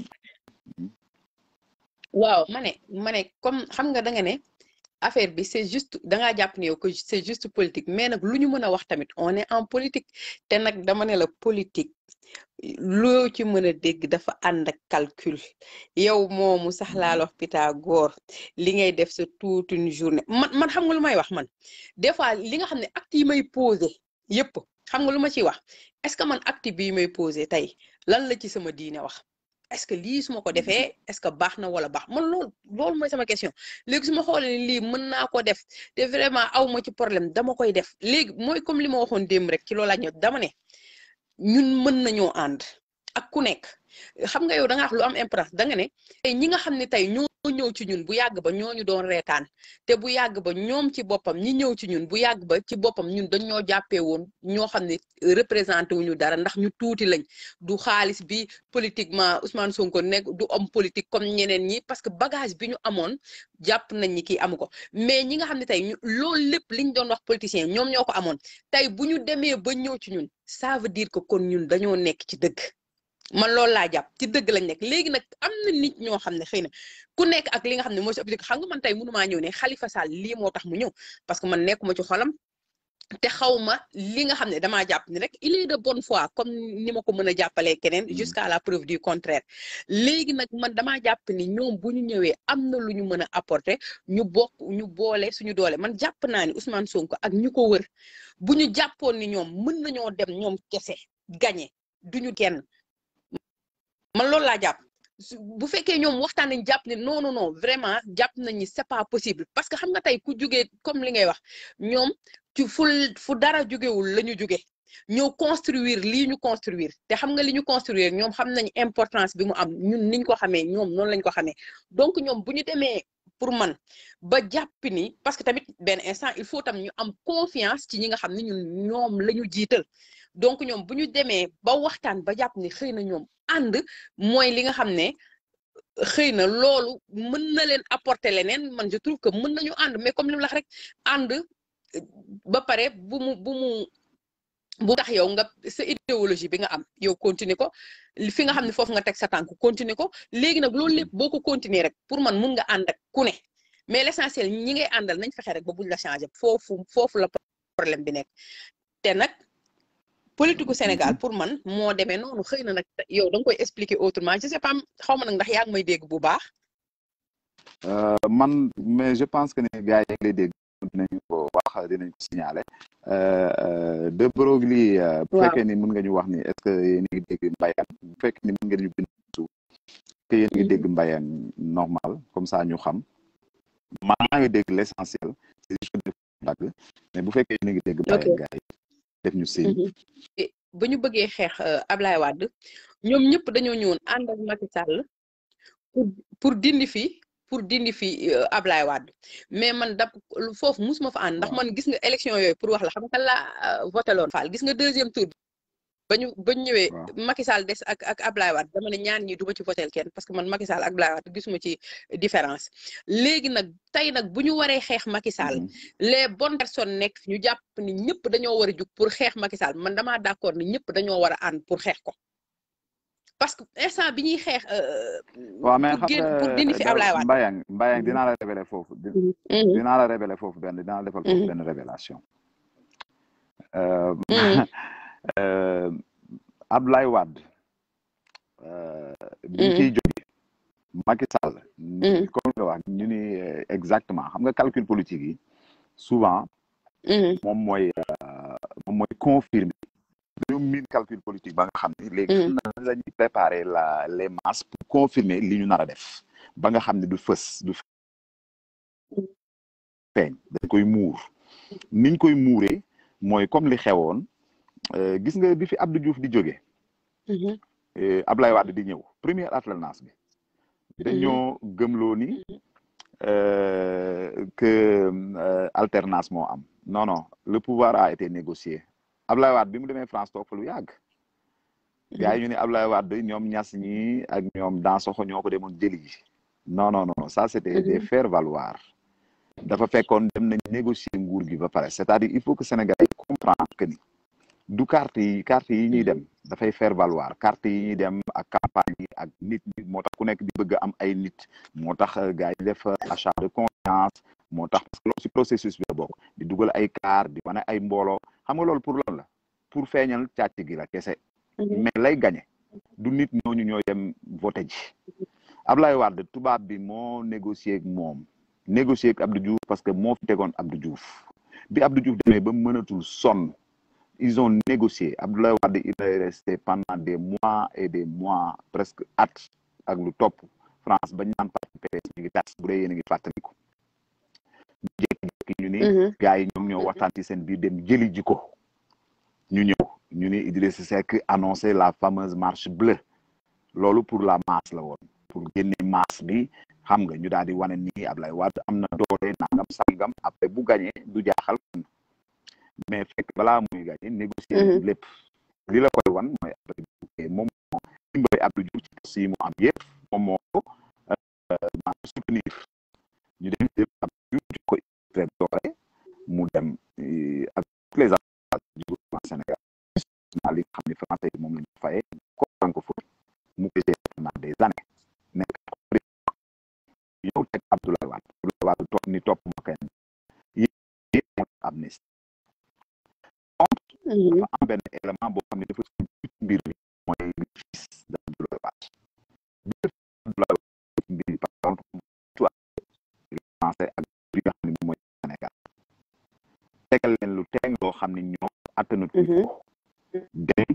waaw ma ne ma ne comme xam nga da nga ne affaire bi c'est juste dangaa jàpp ne yow que c'est juste politique mais nag lu ñu mën a wax tamit on est en politique te nag dama ne la politique loo ci mën a dégg dafa ànd ak calcul yow moomu sax laa wax Pythagore li ngay def sa toute une journée man man xam nga lu may wax man des fois li nga xam ne acte yi may posé yépp xam nga lu ma ciy wax est-ce que man acte bii may posé tey lan la ci sama diine wax est-ce que lii su ma ko defee est-ce que baax na wala baax man loolu loolu mooy sama question léegi su ma xoolee ni lii mën naa ko def te vraiment aw ma ci problème dama koy def léegi mooy comme li ma waxoon démb rek ci loolu laa ñëw dama ne ñun mën nañoo ànd ak ku nekk xam nga yow da nga wax lu am importance da nga ne tey ñi nga xam ne tey ñoo ñëw ci ñun bu yàgg ba ñooñu doon reetaan te bu yàgg ba ñoom ci boppam ñi ñëw ci ñun bu yàgg ba ci boppam ñun dañ ñoo jàppee woon ñoo xam ne représenté wuñu dara ndax ñu tuuti lañ du xaalis bi politiquement Ousmane Sonko nekk du homme politique comme ñeneen ñi parce que bagage bi ñu amoon jàpp nañ ni kii amu ko mais ñi nga xam ne tey ñu loolu lépp liñ doon wax politicien ñoom ñoo ko amoon tey bu ñu demee ba ñëw ci ñun ça veut dire que kon ñun dañoo nekk ci dëgg man loolu laa jàpp ci dëgg lañ nekk léegi nag am na nit ñoo xam ne xëy na ku nekk ak li nga xam ne moo si objectif xam nga man tey mënumaa ñëw ne Khalifa Sall lii moo tax mu ñëw parce que man nekkuma ci xolam te xaw ma li nga xam ne damaa jàpp ni rek il est de bonne foi comme ni ma ko mën a jàppalee keneen jusqu'à la preuve du contraire léegi nag man damaa jàpp ni ñoom bu ñu ñëwee am na lu ñu mën a apporter ñu bokk ñu boole suñu doole man jàpp naa ni Ousmane Sonko ak ñu ko wër bu ñu jàppoon ni ñoom mën nañoo dem ñoom kese gagné duñu kenn man loolu laa jàpp bu fekkee ñoom waxtaan nañ jàpp ne non non non vraiment jàpp nañ ni c'est pas possible parce que xam nga tey ku jugee comme li ngay wax ñoom ci fu fu dara jugewul la ñu juge ñëw construire lii ñu construire te xam nga li ñu construire ñoom xam nañ importance bi mu am ñun niñ ko xamee ñoom noonu lañ ko xamee donc ñoom bu ñu demee pour man ba jàpp ni parce que tamit benn instant il faut tam ñu am confiance ci ñi nga xam ne ñun ñoom la ñu jiital donc ñoom bu ñu demee ba waxtaan ba jàpp ni xëy na ñoom ànd mooy li nga xam ne xëy na loolu mën na leen apporter leneen man je trouve que mën nañu ànd mais comme li mu la wax rek ànd ba pare bu mu bu mu bu tax yow nga sa idéologie bi nga am yow continuer ko fi nga xam ne foofu nga teg sa tànk continuer ko léegi nag loolu lépp boo ko continuer rek pour man mun nga ànd ak ku ne mais l'essentiel ñi ngay àndal nañ fexe rek ba buñ la changer foofu foofu la problème bi nekk te nag politique gu Sénégal pour man moo demee noonu xëy na nag yow da nga koy expliquer autrement je sais pas xaw ma nag ndax yaa ngi may dégg bu baax. man mais je pense que ne gars yi lay dégg dinañ ko wax dinañ ko signaler de Broglie bu fekkee ni mën nga ñu wax ni est-ce que yéen a ngi dégg mbayang bu fekkee ni mën nga ñu bind suuf que yéen a ngi dégg mbayang normal comme ça ñu xam maa ngi dégg l'essentiel c'est juste que dagg mais bu fekkee yéen a ngi dégg mbayang gars yi def ñu signe ba ñu bëggee xeex Ablaye Wade ñoom ñëpp dañoo ñëwoon ànd ak Macky Sall pour pour dindi fi pour dindi fi Ablaye Wade mais man da foofu musuma fa ànd ndax man gis nga élection yooyu pour wax la xam nga la voté loon Fall gis nga deuxième tour ba ñu ba ñu ñëwee Macky Sall des ak ak Ablaye Wade dama ne ñaan ñi du ma ci votel kenn parce que man Macky Sall ak Ablaye Wade gisuma ci différence léegi nag tey nag bu ñu waree xeex Macky Sall les bonnes personnes nekk ñu jàpp ni ñëpp dañoo war a jug pour xeex Macky Sall man damaa d'accord ni ñëpp dañoo war a ànd pour xeex ko parce que instant bi ñuy xeex. waaw mais xam nga pour dindi fi Ablaye Wade Mbayang Mbayang dinaa la révéler foofu. dinaa la révéler foofu benn dinaa la defal foofu benn révélation. Ablaye Wade. bi ñu ciy jóge Macky Sall. comme nga wax ñu ni exactement xam nga calcul politique yi souvent. moom mooy moom mooy confirmer. dañoo miin calcul politique ba nga xam ne léegi xam na la ñuy préparer la les masses pour confirmer li ñu nar a def ba nga xam ne du fës du feeñ dañ koy muur niñ koy muuree mooy comme li xewoon gis nga bi fi Abdou Diouf di jóge Ablaye Wade di ñëw première alternance bi dañoo gëmloo ni que alternance moo am non non le pouvoir a été négocié Ablaye Wade bi mu demee France toog fa lu yàgg. gars yi ñu ne Ablaye Wade ñoom ñas ñi ak ñoom Dansokho ñoo ko demoon jëli ji. non non non ça c'était des faire valoir. dafa fekkoon dem nañ négocier nguur gi ba pare c'est-à-dire il faut que Sénégal yi comprendre que ni du carte yi carte yi ñuy dem dafay faire valoir carte yi ñuy dem ak campagne yi ak nit ñi moo tax ku nekk di bëgg am ay nit moo tax gars yi def achat de confiance moo tax parce que loolu ci processus bi la bokk di dugal ay car di wane ay mbooloo xam nga loolu pour lan la pour feeñal càcc gi la kese mais lay gañe du nit ñooñu ñooy dem voté ji Ablaye Wade tubaab bi moo négocier ak moom négocier ak Abdou Diouf parce que moo fi tegoon Abdou Diouf bi Abdou Diouf demee ba mënatul sonn ils ont négocié Abdoulaye Wade il est resté pendant des mois et des mois presque at ak lu topp France bañ naan parti PS ñu ngi tas bu dee yéen a ngi fàttaliku jékki-jékki ñu ni gars yi ñoom ñoo waxtaan ci seen biir dem jëli ji ko ñu ñëw ñu ni Idrissa Seck annoncé la fameuse marche bleue loolu pour la masse la woon pour génne masse bi xam nga ñu daal di wane ni Ablaye Wade am na doole nangam sangam après bu gagné du jaaxal mais fekk balaa muy gagné négocier lépp li la koy wan mooy après moom moo dimbali Abdou Diouf ci poste yi mu am yëpp moom moo ko maanaam soutenir ñu dem yëpp Abdou Diouf jox ko très doole mu dem ak tous les avantages du gouvernement Sénégal naa li nga xam ne français yi moom la ñu fayee ko francophone mu ko gérer pendant des années nekk ñëw teg Abdoulaye Wade Abdoulaye Wade topp ni topp ma kenn yëpp moo amnistie dafa am benn élément boo xam ne dafa ci mbir bi mooy le fils d'Abdoulaye Wade bi Abdoulaye Wade ci mbir bi par contre tout français ak li nga xam ne moom mooy Sénégal tegal leen lu teeng loo xam ne ñoom attanatu ko dem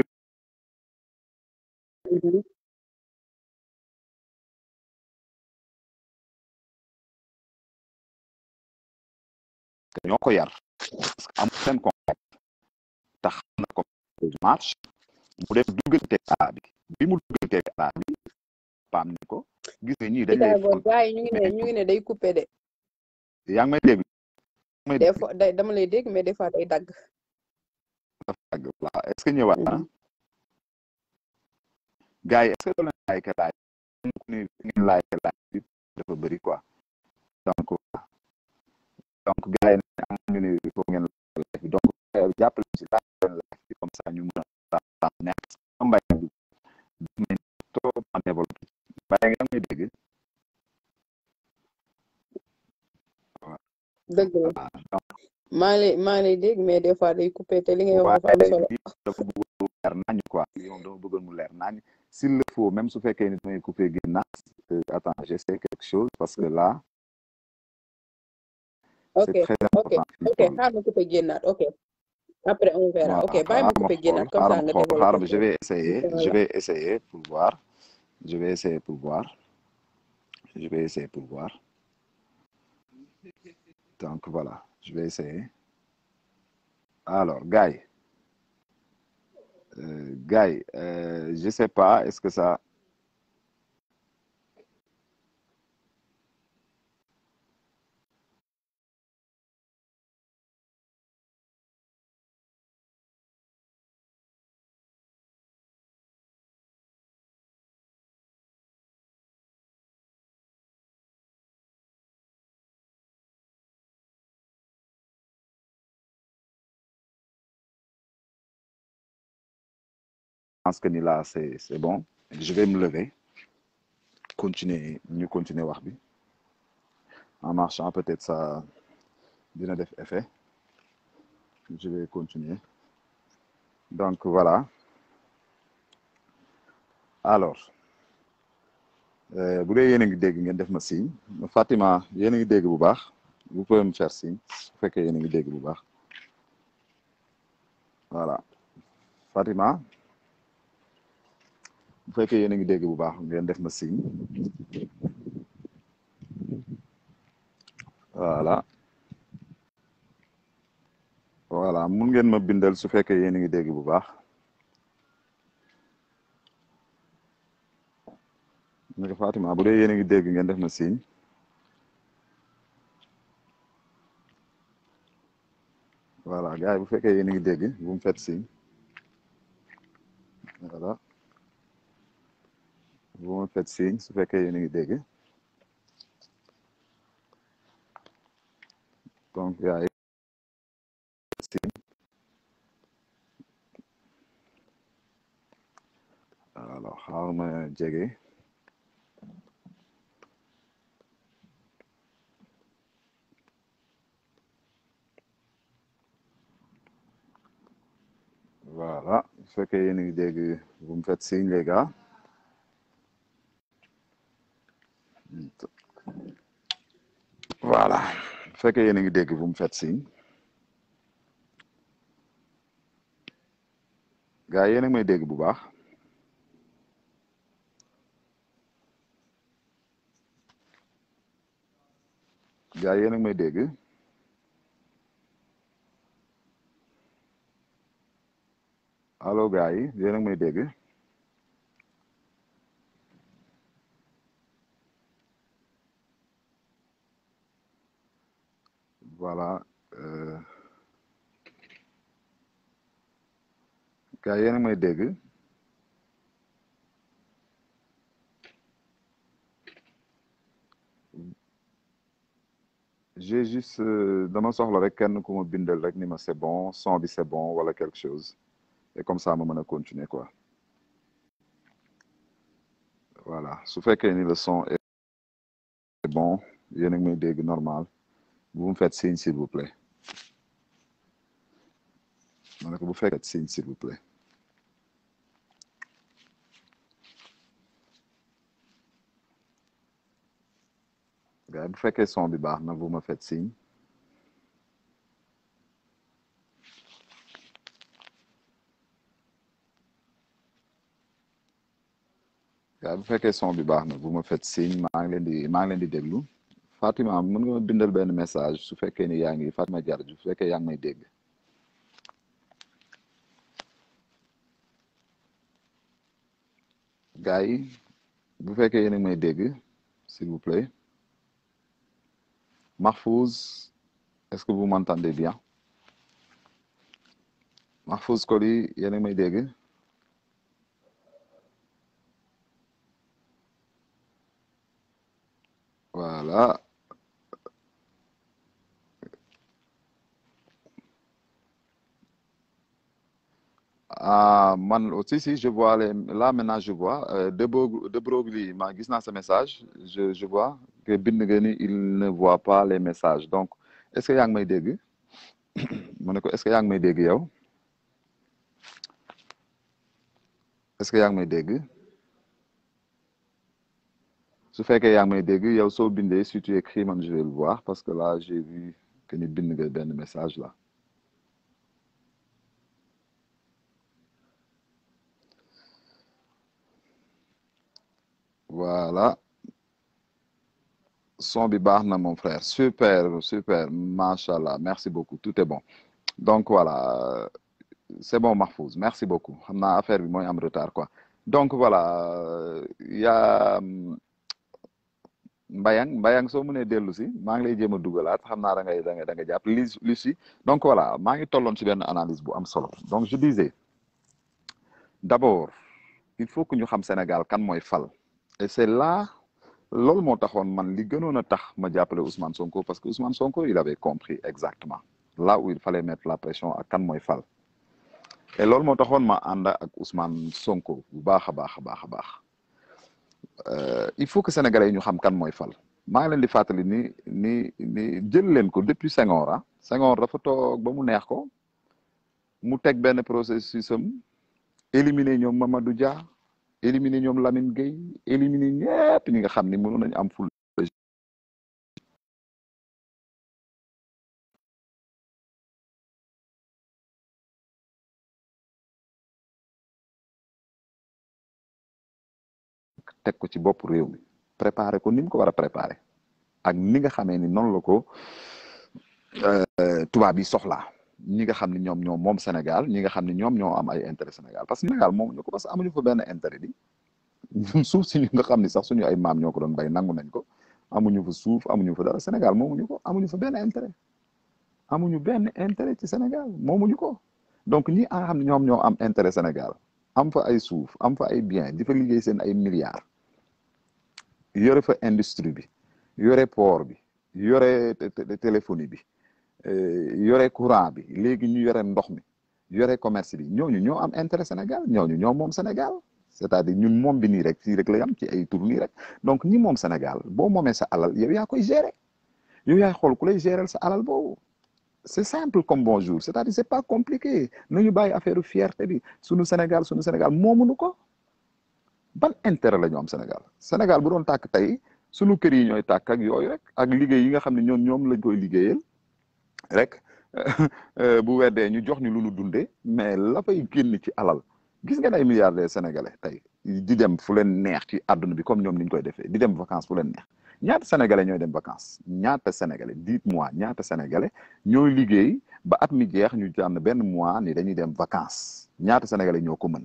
ñoo ko yar parce que amul seen contact tax na ko marche mu def dugganteeg ala bi bi mu dugganteeg ala bi paam ni ko gis nga ñii dañ lay gars yi ñu ngi ne ñu ngi ne day coupé de yaa ngi may dégg des fois day dama lay dégg mais des fois day dagg dafa dagg waaw est-ce que ñëwaat na gars yi est-ce que doo leen like laaj ni ngeen like laaj bi dafa bëri quoi donc donc gars yi ne am ñu ne il faut ngeen like bi donc jàppale ci laaj leen like dëgg la maa ngi lay maa ngi lay dégg mais des fois day coupé te li ngay wax dafa am solo dafa bëggoon mu leer nañ quoi moom dama bëggoon mu leer nañ s'il le faut même su fekkee ni damay coupé génnaat attends j'essaie quelque chose parce que là ok c'est très ok important ok xaar ma coupé génnaat ok après on verra ok bàyyi ma coupé génnaat comme ça nga xaaral je développé vais essayer je vais essayer pour voir je vais essayer pour voir je vais essayer pour voir donc voilà je vais essayer alors gars yi euh, gars yi euh, je sais pas est-ce que ça pense que ni là c'est c'est bon je vais me lever continuer ñu continuer wax bi en marchant peut-être ça dina def effet je vais continuer donc voilà alors euh, bu dee yéen a ngi dégg ngeen def ma signe Fatima yéen a ngi dégg bu baax vous pouvez me faire signe su fekkee yéen a ngi dégg bu baax voilà Fatima bu fekkee yéen a ngi dégg bu baax ngeen def ma signe voilà voilà mun ngeen ma bindal su fekkee yéen a ngi dégg bu baax naka Fatima bu dee yéen a ngi dégg ngeen def ma signe voilà gars yi bu fekkee yéen a ngi dégg bu mu fet signe voilà bu ma fet signe su fekkee yéen a ngi dégg donc gars yi signe alors xaaral ma jege voilà su fekkee yéen a ngi dégg bu mu fet signe les gars voilà su fekkee yéen a ngi dégg bu mu fet signe gars yi yéen a ngi may dégg bu baax gars yi yéen a ngi may dégg allo gars yi yéen a ngi may dégg voilà euh, gars yi yéen a ngi may dégg j'ai juste euh, dama soxla rek kenn ku ma bindal rek ni ma c'est bon son bi c'est bon wala quelque chose et comme ça ma mën a continuer quoi voilà su fekkee ni le son est bon yéen a ngi may dégg normal bu mu faites signe s'il vous plaît ma ne ko bu fekkee signe s'il vous plaît gars yi bu fekkee son bi baax na vous me faites signe gars yi bu fekkee son bi baax na vous me faites signe maa ngi leen di maa ngi leen di déglu Fatima mën nga ma bindal benn message su fekkee ni yaa ngi Fatima Diarra su fekkee yaa ngi may dégg gars yi bu fekkee yéen a ngi may dégg s'il vous plaît Mahfouz est-ce que vous m'entendez bien Mahfouz Koli yéen a ngi may dégg voilà ah man aussi si je vois les là maintenant je vois euh, de Bro de Broglie ma gis naa sa message je je vois que bind nga ni il ne voit pas les messages donc est-ce que yaa ngi may dégg mu ne ko est-ce que yaa ngi may dégg yow est-ce que yaa ngi may dégg su fekkee yaa ngi may dégg yow soo bindee si tu écris man je vais le voir parce que là j'ai vu que ni bind nga benn message là voilà son bi baax na mon frère super super macha allah merci beaucoup tout est bon donc voilà c'est bon Mahfouz merci beaucoup xam naa affaire bi mooy am retard quoi donc voilà yaa Mbayang Mbayang soo mënee dellu si maa ngi lay jéem a dugalaat xam naa da ngay da ngay da nga jàpp li li si donc voilà maa ngi tolloon ci benn analyse bu am solo donc je disais d'abord il faut que ñu xam Sénégal kan mooy fal et c'est là loolu moo taxoon man li gënoon a tax ma jàppale Ousmane Sonko parce que Ousmane Sonko il avait compris exactement là où il fallait mettre la pression ak kan mooy fal et loolu moo taxoon ma ànd ak Ousmane Sonko bu baax a baax a baax a baax il faut que sénégalais yi ñu xam kan mooy fal maa ngi leen di fàttali ni ni ni jël leen ko depuis Senghor ah Senghor dafa toog ba mu neex ko mu teg benn processus am éliminer ñoom Mamadou Dia éliminer ñoom Lamine Gueye éliminer ñëpp ñi nga xam ni mënoon nañu am ful teg ko ci bopp réew mi préparer ko ni mu ko war a préparer ak ni nga xamee ni noonu la ko tubaab yi soxlaa ñi nga xam ne ñoom ñoom moom Sénégal ñi nga xam ne ñoom ñoo am ay intérêt Sénégal parce que Sénégal moom ñu ko parce que amuñu fa benn intérêt di suuf si ñu nga xam ne sax suñu ay maam ñoo ko doon bay nangu nañ ko amuñu fa suuf amuñu fa dara Sénégal moomuñu ko amuñu fa benn intérêt amuñu benn intérêt ci Sénégal moomuñu ko donc ñi nga xam ne ñoom ñoo am intérêt Sénégal am fa ay suuf am fa ay bien di fa liggéey seen ay milliards yore fa industrie bi yore port bi yore téléphonie bi yore courant bi léegi ñu yore ndox mi yore commerce bi ñooñu ñoo am intérêt Sénégal ñooñu ñoo moom Sénégal c'est-à-dire ñun moom bi nii rek fii rek lay am ci ay tour nii rek donc ñi moom Sénégal boo moomee sa alal yow yaa koy gérer yow yaay xool ku lay gérer sa alal boobu c'est simple comme bonjour c'est-à-dire c'est pas compliqué nañu bàyyi affaire fierté bi sunu Sénégal sunu Sénégal moomuñu ko ban intérêt la ñu am Sénégal Sénégal bu doon tàkk tey sunu kër yi ñooy tàkk ak yooyu rek ak liggéey yi nga xam ne ñoom ñoom lañ koy liggéeyal rek bu weddee ñu jox ñu lu ñu dundee mais la fay génn ci alal gis ngeen ay milliardaires sénégalais tey di dem fu leen neex ci àdduna bi comme ñoom ni ñu koy defee di dem vacances fu leen neex ñaata sénégalais ñooy dem vacances ñaata sénégalais dites-moi ñaata sénégalais ñooy liggéey ba at mi jeex ñu tànn benn mois ni dañuy dem vacances ñaata sénégalais ñoo ko mën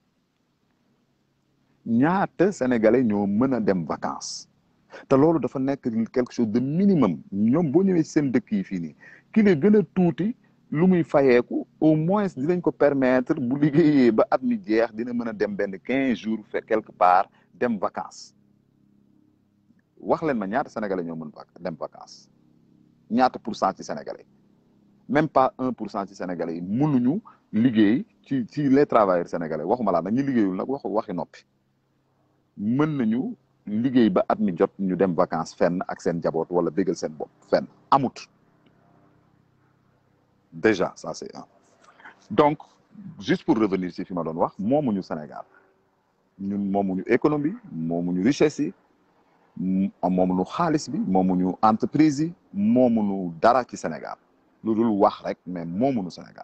ñaata sénégalais ñoo mën a dem vacances te loolu dafa nekk quelque chose de minimum ñoom boo ñëwee seen dëkk yi fii nii ki la gën a tuuti lu muy fayeeku au moins dinañ ko permettre bu liggéeyee ba at mi jeex dina mën a dem benn quinze jours fait quelque part dem vacances wax leen ma ñaata sénégalais ñoo mën dem vacances ñaata pour cent ci sénégalais même pas un pour cent ci sénégalais yi mënuñu liggéey ci ci les travailleurs sénégalais waxuma laa nag ñu liggéeyul nag wax waxi noppi mën nañu liggéey ba at mi jot ñu dem vacances fenn ak seen jaboot wala bégal seen bopp fenn amut déjà ça c'est un donc juste pour revenir ci fi ma doon wax moomuñu Sénégal ñun moomuñu économie moomuñu richesse yi moomuñu xaalis bi moomuñu entreprise yi moomuñu dara ci Sénégal lu dul wax rek mais moomuñu Sénégal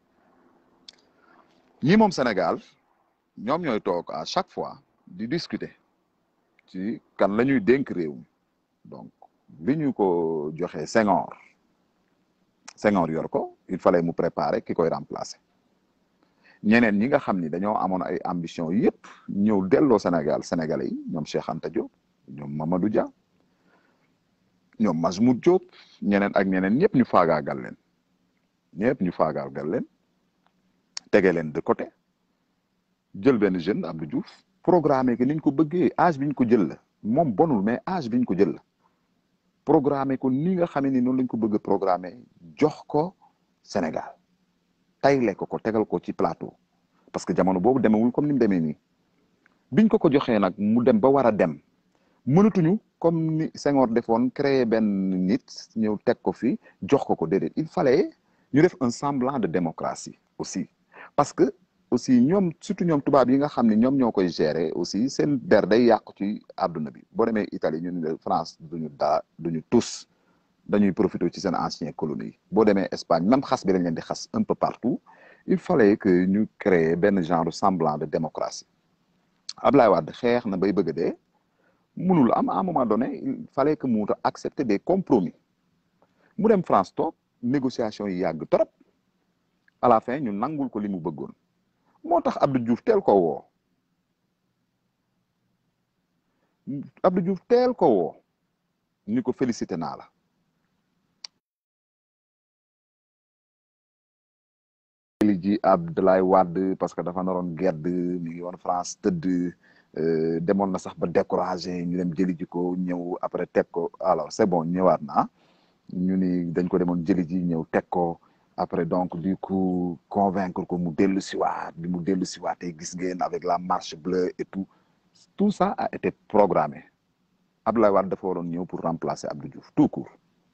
ñi moom Sénégal ñoom ñooy toog à chaque fois di discuter ci kan la ñuy dénk réew mi donc bi ñu ko joxee Senghor Senghor yor ko il fallait mu préparer ki koy remplacer ñeneen ñi nga xam ni dañoo amoon ay ambition yépp ñëw delloo Sénégal Sénégalais yi ñoom Cheikh Anta Diop ñoom Mamadou Dia ñoom Majmout Diop ñeneen ak ñeneen ñëpp ñu faagaagal leen ñëpp ñu faagaagal leen tege leen de côté jël benn jeune Abdou Diouf programmé que niñ ko bëggee âge bi ñu ko jël la moom bonul mais âge bi ñu ko jël la programmé ko ni nga xamee ni noonu lañ ko bëgg a programmé jox ko Sénégal tayle ko ko tegal ko ci plateau parce que jamono boobu demewul comme ni mu demee nii biñ ko ko joxee nag mu dem ba war a dem mënatuñu comme ni Senghor defoon créer benn nit ñëw teg ko fi jox ko ko déedéet il fallait ñu def un semblant de démocratie aussi parce que aussi ñoom surtout ñoom tubaab yi nga xam ne ñoom ñoo koy gérer aussi seen der day yàqu ci àdduna bi boo demee Italie ñu ne France duñu daa duñu tous dañuy profiter ci seen ancien colonie yi boo demee Espagne même xas bi dañ leen di xas un peu partout il fallait que ñu créer benn genre semblant de démocratie Ablaye Wade xeex na bay bëgg a dee mënul am à un moment donné il fallait que mu accepter des compromis mu dem France toog négociation yi yàgg trop à la fin ñu nangul ko li mu bëggoon moo tax Abdou Diouf teel ko woo Abdou Diouf teel ko woo ni ko félicité naa la li ji Abdoulaye Wade parce que dafa naroon gedd mi ngi woon France tëdd demoon na sax ba découragé ñu dem jëli ji ko ñëw après teg ko alors c'est bon ñëwaat na ñu ni dañ ko demoon jëli ji ñëw teg ko après donc du coup convaincre ko mu dellu siwaat bi mu dellu siwaatee gis ngeen avec la marche bleue et tout tout ça a été programmé Abdoulaye Wade dafa waroon ñëw pour remplacer Abdou Diouf tout court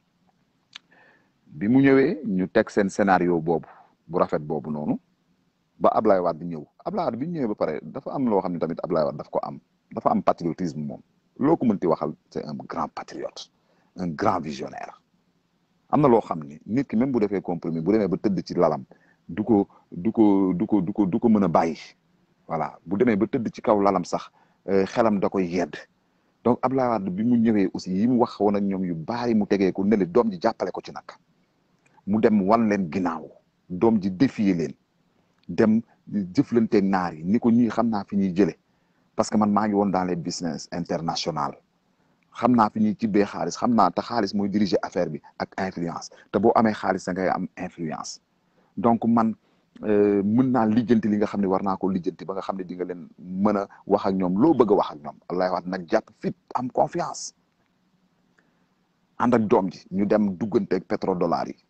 bi mu ñëwee ñu teg seen scénario boobu bu rafet boobu noonu ba Ablaye Wade ñëw Ablaye Wade bi ñu ñëwee ba pare dafa am loo xam ne tamit Ablaye Wade daf ko am dafa am patriotisme moom loo ko mënti waxal c'est un grand patriote un grand visionnaire am na loo xam ni nit ki même bu defee compromis bu demee ba tëdd ci lalam du ko du ko du ko du ko du ko mën a bàyyi voilà bu demee ba tëdd ci kaw lalam sax xelam da koy yedd donc Ablaye Wade bi mu ñëwee aussi yi mu wax woon ak ñoom yu baari mu tegee ko ne le doom ji jàppale ko ci nag mu dem wan leen ginnaaw doom ji défier leen dem jëflanteeg naar yi ni ko ñii xam naa fi ñuy jële parce que man maa ngi woon dans les business international xam naa fi ñuy tibbee xaalis xam naa te xaalis mooy diriger affaire bi ak influence te boo amee xaalis da ngay am influence donc man mën naa lijjanti li nga xam ne war naa ko lijjanti ba nga xam ne di nga leen mën a wax ak ñoom loo bëgg a wax ak ñoom Abdoulaye Wade nag jàpp fit am confiance ànd ak doom ji ñu dem dugganteeg pétrodollar yi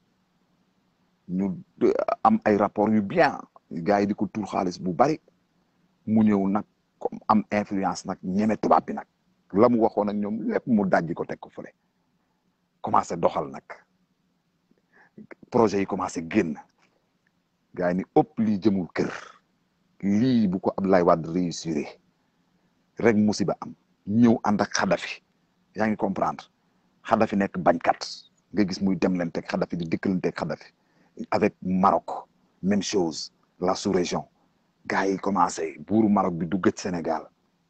ñu am ay rapport yu bien gars yi di ko tuur xaalis bu bari mu ñëw nag comme am influence nag ñeme tubaab bi nag la mu waxoon ak ñoom lépp mu dajji ko teg ko fële commencé doxal nag projet yi commencé génn gars yi ni ëpp lii jëmul kër lii bu ko Abdoulaye Wade réussir rek musiba am ñëw ànd ak Kadhafi yaa ngi comprendre Kadhafi nekk bañkat nga gis muy dem leen teg Kadhafi di dikkaleen teg Kadhafi avec Maroc même chose la sous-région gars yi commencé buuru Maroc bi du gëj Sénégal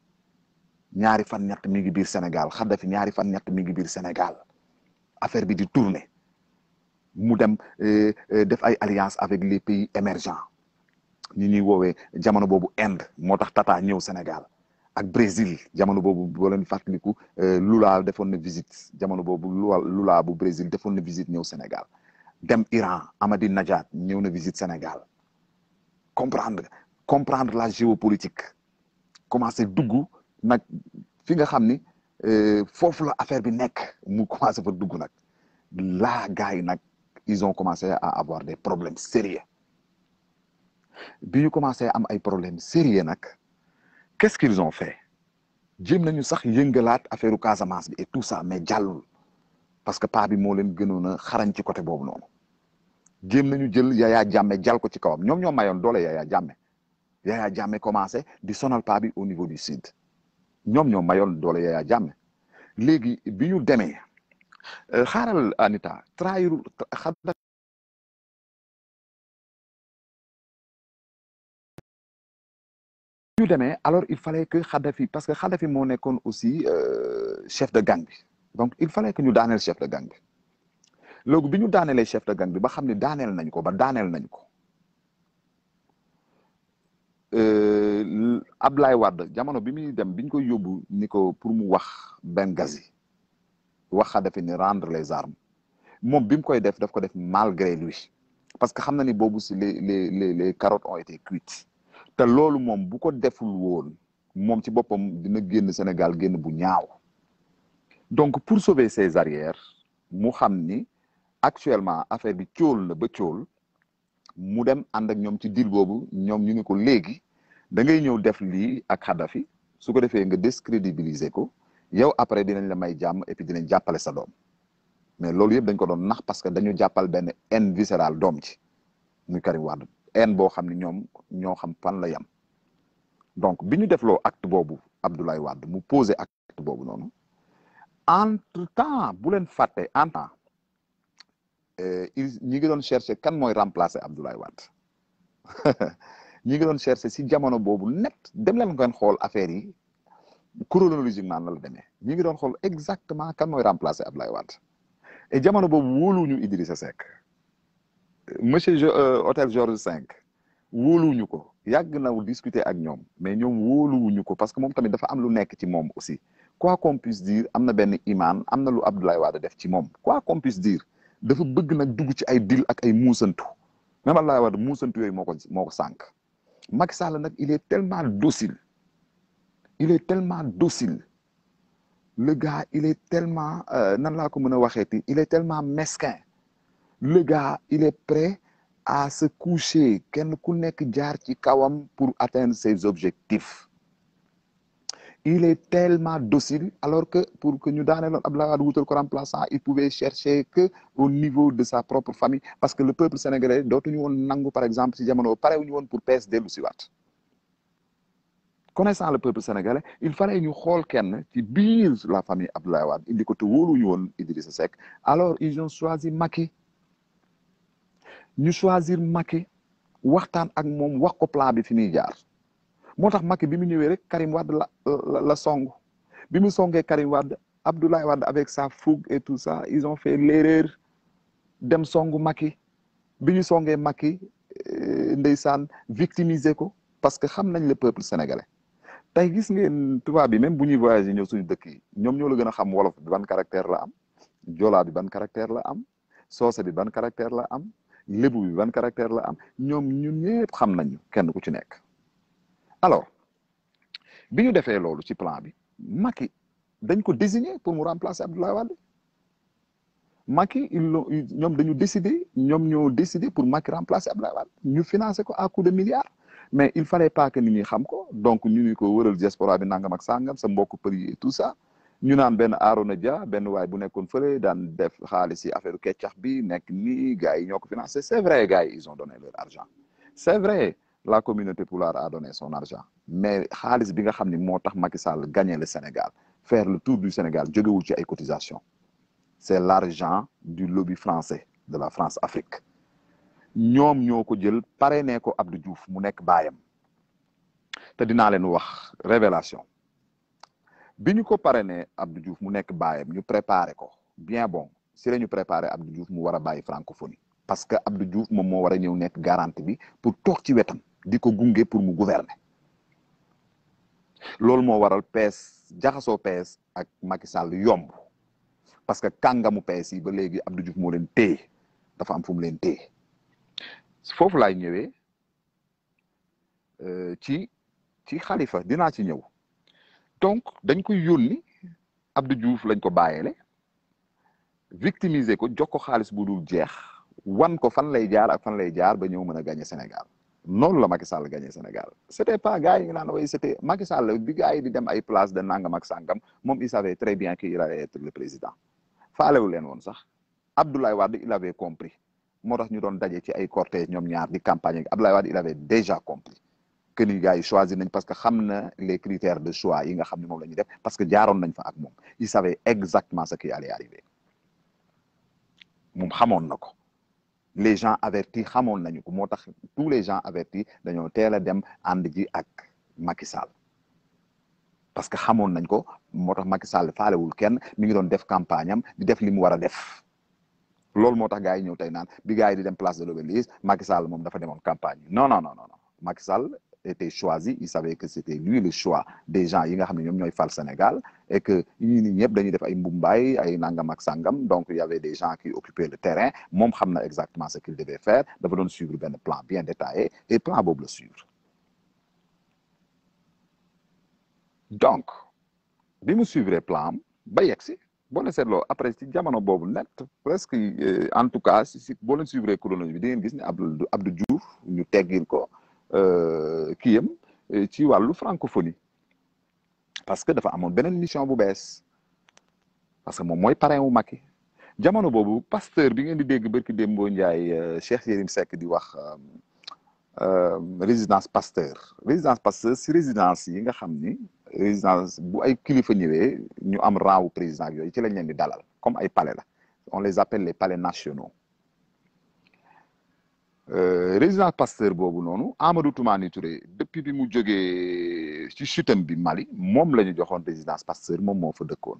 ñaari fan ñett mi ngi biir Sénégal Kadhafi ñaari fan ñett mi ngi biir Sénégal affaire bi di tourner mu dem def ay alliance avec les pays émergents ñi ñuy woowee jamono boobu Inde moo tax Tata ñëw Sénégal ak Brésil jamono boobu boo leen fàttaliku Lula defoon na visite jamono boobu Lula bu Brésil defoon na visite ñëw Sénégal dem Iran Ahmadinejad ñëw na visite Sénégal comprendre comprendre la géopolitique commencé dugg nag fi nga xam ni foofu la affaire bi nekk mu commencé fa dugg nag là gars yi nag ils ont commencé à avoir des problèmes sérieux bi ñu commencé am ay problèmes sérieux nag qu'est-ce qu'ils ont fait jéem nañu sax yëngalaat affaire u Casamance bi et tout ça mais jàllul parce que paa bi moo leen gënoon a xarañ ci côté boobu noonu jéem nañu jël Yaya Jammeh jàll ko ci kawam ñoom ñoo mayoon doole Yaya Jammeh Yaya Jammeh commencé di sonal paa bi au niveau du sud ñoom ñoo mayoon doole Yaya Jammeh léegi bi ñu demee xaaral Anita trahirul ñu demee alors il fallait que Kadhafi parce que Kadhafi moo nekkoon aussi chef de gang bi donc il fallait que ñu daaneel chef de gang bi léegi bi ñu daaneelee chef de gang bi ba xam ne daaneel nañ ko ba daaneel nañ ko Ablaye Wade jamono bi muy dem bi ñu koy yóbbu ni ko pour mu wax Benghazi wax Kadhafi ni rendre les armes moom bi mu koy def daf ko def malgré lui parce que xam na ni boobu si les les les les carottes ont été cuites te loolu moom bu ko deful woon moom ci boppam dina génn Sénégal génn bu ñaaw donc pour sauver ses arrières mu xam ni actuellement affaire bi cóol na ba cóol mu dem ànd ak ñoom ci deal boobu ñoom ñu ne ko léegi da ngay ñëw def lii ak Kadhafi su ko defee nga décrédibiliser ko yow après dinañ la may jàmm et puis dinañ jàppale sa doom mais loolu yëpp dañ ko doon nax parce que dañu jàppal benn haine viscérale doom ci muy Karim Wade haine boo xam ne ñoom ñoo xam fan la yam donc bi ñu defloo acte boobu Abdoulaye Wade mu posé acte boobu noonu entre temps bu leen fàtte en temps il ñi ngi doon chercher kan mooy remplacer Abdoulaye Wade ñi ngi doon chercher si jamono boobu net dem leen ngeen xool affaire yi chronologiquement la la demee ñi ngi doon xool exactement kan mooy remplacer Abdoulaye Wade et jamono boobu wóoluwuñu Idrissa Seck monsieur hôtel Georges V wóoluwuñu ko yàgg na discuter ak ñoom mais ñoom wóoluwuñu ko parce que moom tamit dafa am lu nekk ci moom aussi quoi qu'on puisse dire am na benn imaan am na lu Abdoulaye Wade def ci moom quoi qu'on puisse dire dafa bëgg nag dugg ci ay dil ak ay muusantu même Abdoulaye Wade muusantu yooyu moo ko moo ko sànq Macky Sall nag il est tellement docile il est tellement docile le gars il est tellement nan laa ko mën a waxeeti il est tellement mesquin le gars il est prêt à se coucher kenn ku nekk jaar ci kawam pour atteindre ses objectifs il est tellement docile alors que pour que ñu daaneeloon Abdoulaye Wade wutal ko remplaçant il pouvait chercher que au niveau de sa propre famille parce que le peuple sénégalais dootuñu woon nangu par exemple si jamono parewuñu woon pour pees dellu si waat connaissant le peuple sénégalais il fallait ñu xool kenn ci biir la famille Abdoulaye Wade indi ko te wóoluñu woon Idrissa Seck alors ils ont choisi Macky ñu choisir Macky waxtaan ak moom wax ko plan bi fi muy jaar moo tax Macky bi mu ñëwee rek Karim Wade la la song bi mu songee Karim Wade Abdoulaye Wade avec sa fougue et tout ça ils ont fait l'erreur dem songu Macky bi ñu songee Macky ndeysaan victimiser ko parce que xam nañ le peuple sénégalais tey gis ngeen tubaab bi même bu ñuy voyager ñëw suñu dëkk yi ñoom ñoo la gën a xam wolof bi ban caractère la am joolaa bi ban caractère la am soose bi ban caractère la am lébu bi ban caractère la am ñoom ñun ñëpp xam nañu kenn ku ci nekk alors bi ñu defee loolu ci plan bi Macky dañ ko désigner pour mu remplacer Abdoulaye Wade Macky ils l'ont ñoom dañu décider ñoom ñoo décider pour Macky remplacer Abdoulaye Wade ñu financer ko à coup de milliards mais il fallait pas que nit ñi xam ko donc ñu ni ko wëral diaspora bi nangam ak sangam sa mbokk përi et tout ça ñu naan benn Arona Dia benn waay bu nekkoon fële daan def xaalis ci affaire keccax bi nekk nii gars yi ñoo ko financé c'est vrai gars yi ils ont donné leur argent c'est vrai la communauté pulaar a donné son argent mais xaalis bi nga xam ni moo tax Macky Sall gagner le Sénégal faire le tour du Sénégal jógewul ci ay cotisations c'est l'argent du lobby français de la France Afrique ñoom ñoo ko jël parrainé ko Abdou Diouf mu nekk baayam te dinaa leen wax révélation bi ñu ko parrainé Abdou Diouf mu nekk baayam ñu préparé ko bien bon si la ñu préparé Abdou Diouf mu war a bàyyi francophonie parce que Abdou Diouf moom moo war a ñëw nekk garantie bi pour toog ci wetam di ko gunge pour mu gouverner loolu moo waral PS jaxasoo PS ak Macky Sall yomb parce que kàngamu PS yi ba léegi Abdou Diouf moo leen téye dafa am fu mu leen téye foofu laay ñëwee ci ci xalifa dinaa ci ñëw donc dañ koy yónni Abdou Diouf lañ ko bàyyeele victimiser ko jox ko xaalis bu dul jeex wan ko fan lay jaar ak fan lay jaar ba ñëw mën a gagner Sénégal noonu la Macky Sall gagner Sénégal c'était pas gars yi nga naan way c'était Macky Sall bi gars yi di dem ay place de nangam ak sangam moom il savait très bien qu'il allait être le président faalewu leen woon sax Abdoulaye Wade il avait compris moo tax ñu doon daje ci ay cortège ñoom ñaar di campagne ak Abdoulaye Wade il avait déjà compris que ni gars yi choisir nañ parce que xam na les critères de choix yi nga xam ne moom la ñuy def parce que jaaroon nañ fa ak moom il savait exactement ce qui allait arriver moom xamoon na ko les gens avertis xamoon nañu ko moo tax tous les gens avertis dañoo teel a dem ànd ji ak Macky Sall parce que xamoon nañ ko moo tax Macky Sall faalewul kenn mi ngi doon def campagne am di def li mu war a def loolu moo tax gars yi ñëw tey naan bi gars yi di dem place de l'Obélisque Macky Sall moom dafa demoon campagne non non non non Macky Sall était choisi il savait que c'était lui le choix des gens yi nga xam ne ñoom ñooy fal Sénégal et que ñii nii ñëpp dañuy def ay mbumbaay ay nangam ak sangam donc il y avait des gens qui occupaient le terrain moom xam na exactement ce qu'il devait faire dafa doon suivre benn plan bien détaillé et plan boobu la suivre donc bi mu suivre plan am ba yegg si boo leen seetloo après ci jamono boobu net presque en tout cas si si boo leen suivre chronologie bi di ngeen gis ne Abdou Abdou Diouf ñu teggil ko kiyam ci wàllu francophonie parce que dafa amoon beneen mission bu bees parce que moom mooy parrain wu Macky jamono boobu pasteur bi ngeen di dégg barki Dembo Ndiaye Cheikh Yérim Seck di wax résidence pasteur résidence pasteur si résidence yi nga xam ni résidence bu ay kilifa ñëwee ñu am rang wu président yooyu ci lañ leen di dalal comme ay palais la on les appelle les palais nationaux résidence pasteur boobu noonu Amadou Toumani Touré depuis bi mu jógee ci chutam bi Mali moom la ñu joxoon résidence pasteur moom moo fa dëkkoon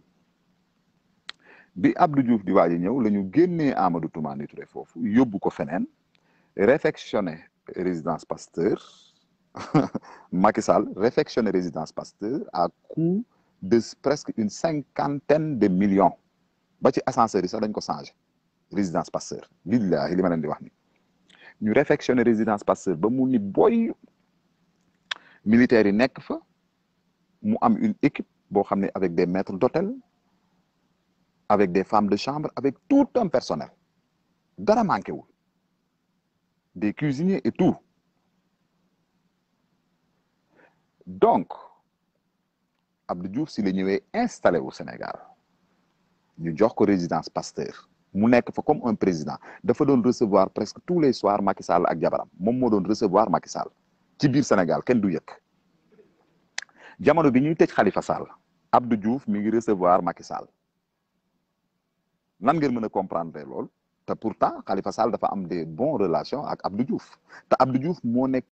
bi Abdou Diouf di waaj a ñëw la ñu génnee Amadou Toumani Touré foofu yóbbu ko feneen réfectionné résidence pasteur Macky Sall réfectionné résidence pasteur à coût de presque une cinquantaine de millions ba ci ascenseur yi sax dañ ko changé résidence pasteur billahi li ma leen di wax ni ñu réfectionné résidence pasteur ba mu ni boy militaires yi nekk fa mu am une équipe boo xam ne avec des maîtres d'hôtel avec des femmes de chambre avec tout un personnel dara manqué wul des cuisiniers et tout donc Abdou Diouf si la ñëwee installé wu Sénégal ñu jox ko résidence Pasteur mu nekk fa comme un président dafa doon recevoir presque tous les soirs Macky Sall ak jabaram moom moo doon recevoir Macky Sall ci biir Sénégal kenn du yëg jamono bi ñuy tëj Khalifa Sall Abdou Diouf mi ngi recevoir Macky Sall nan ngeen mën a comprendre lool te pourtant Khalifa Sall dafa am des bonnes relations ak Abdou Diouf te Abdou Diouf moo nekk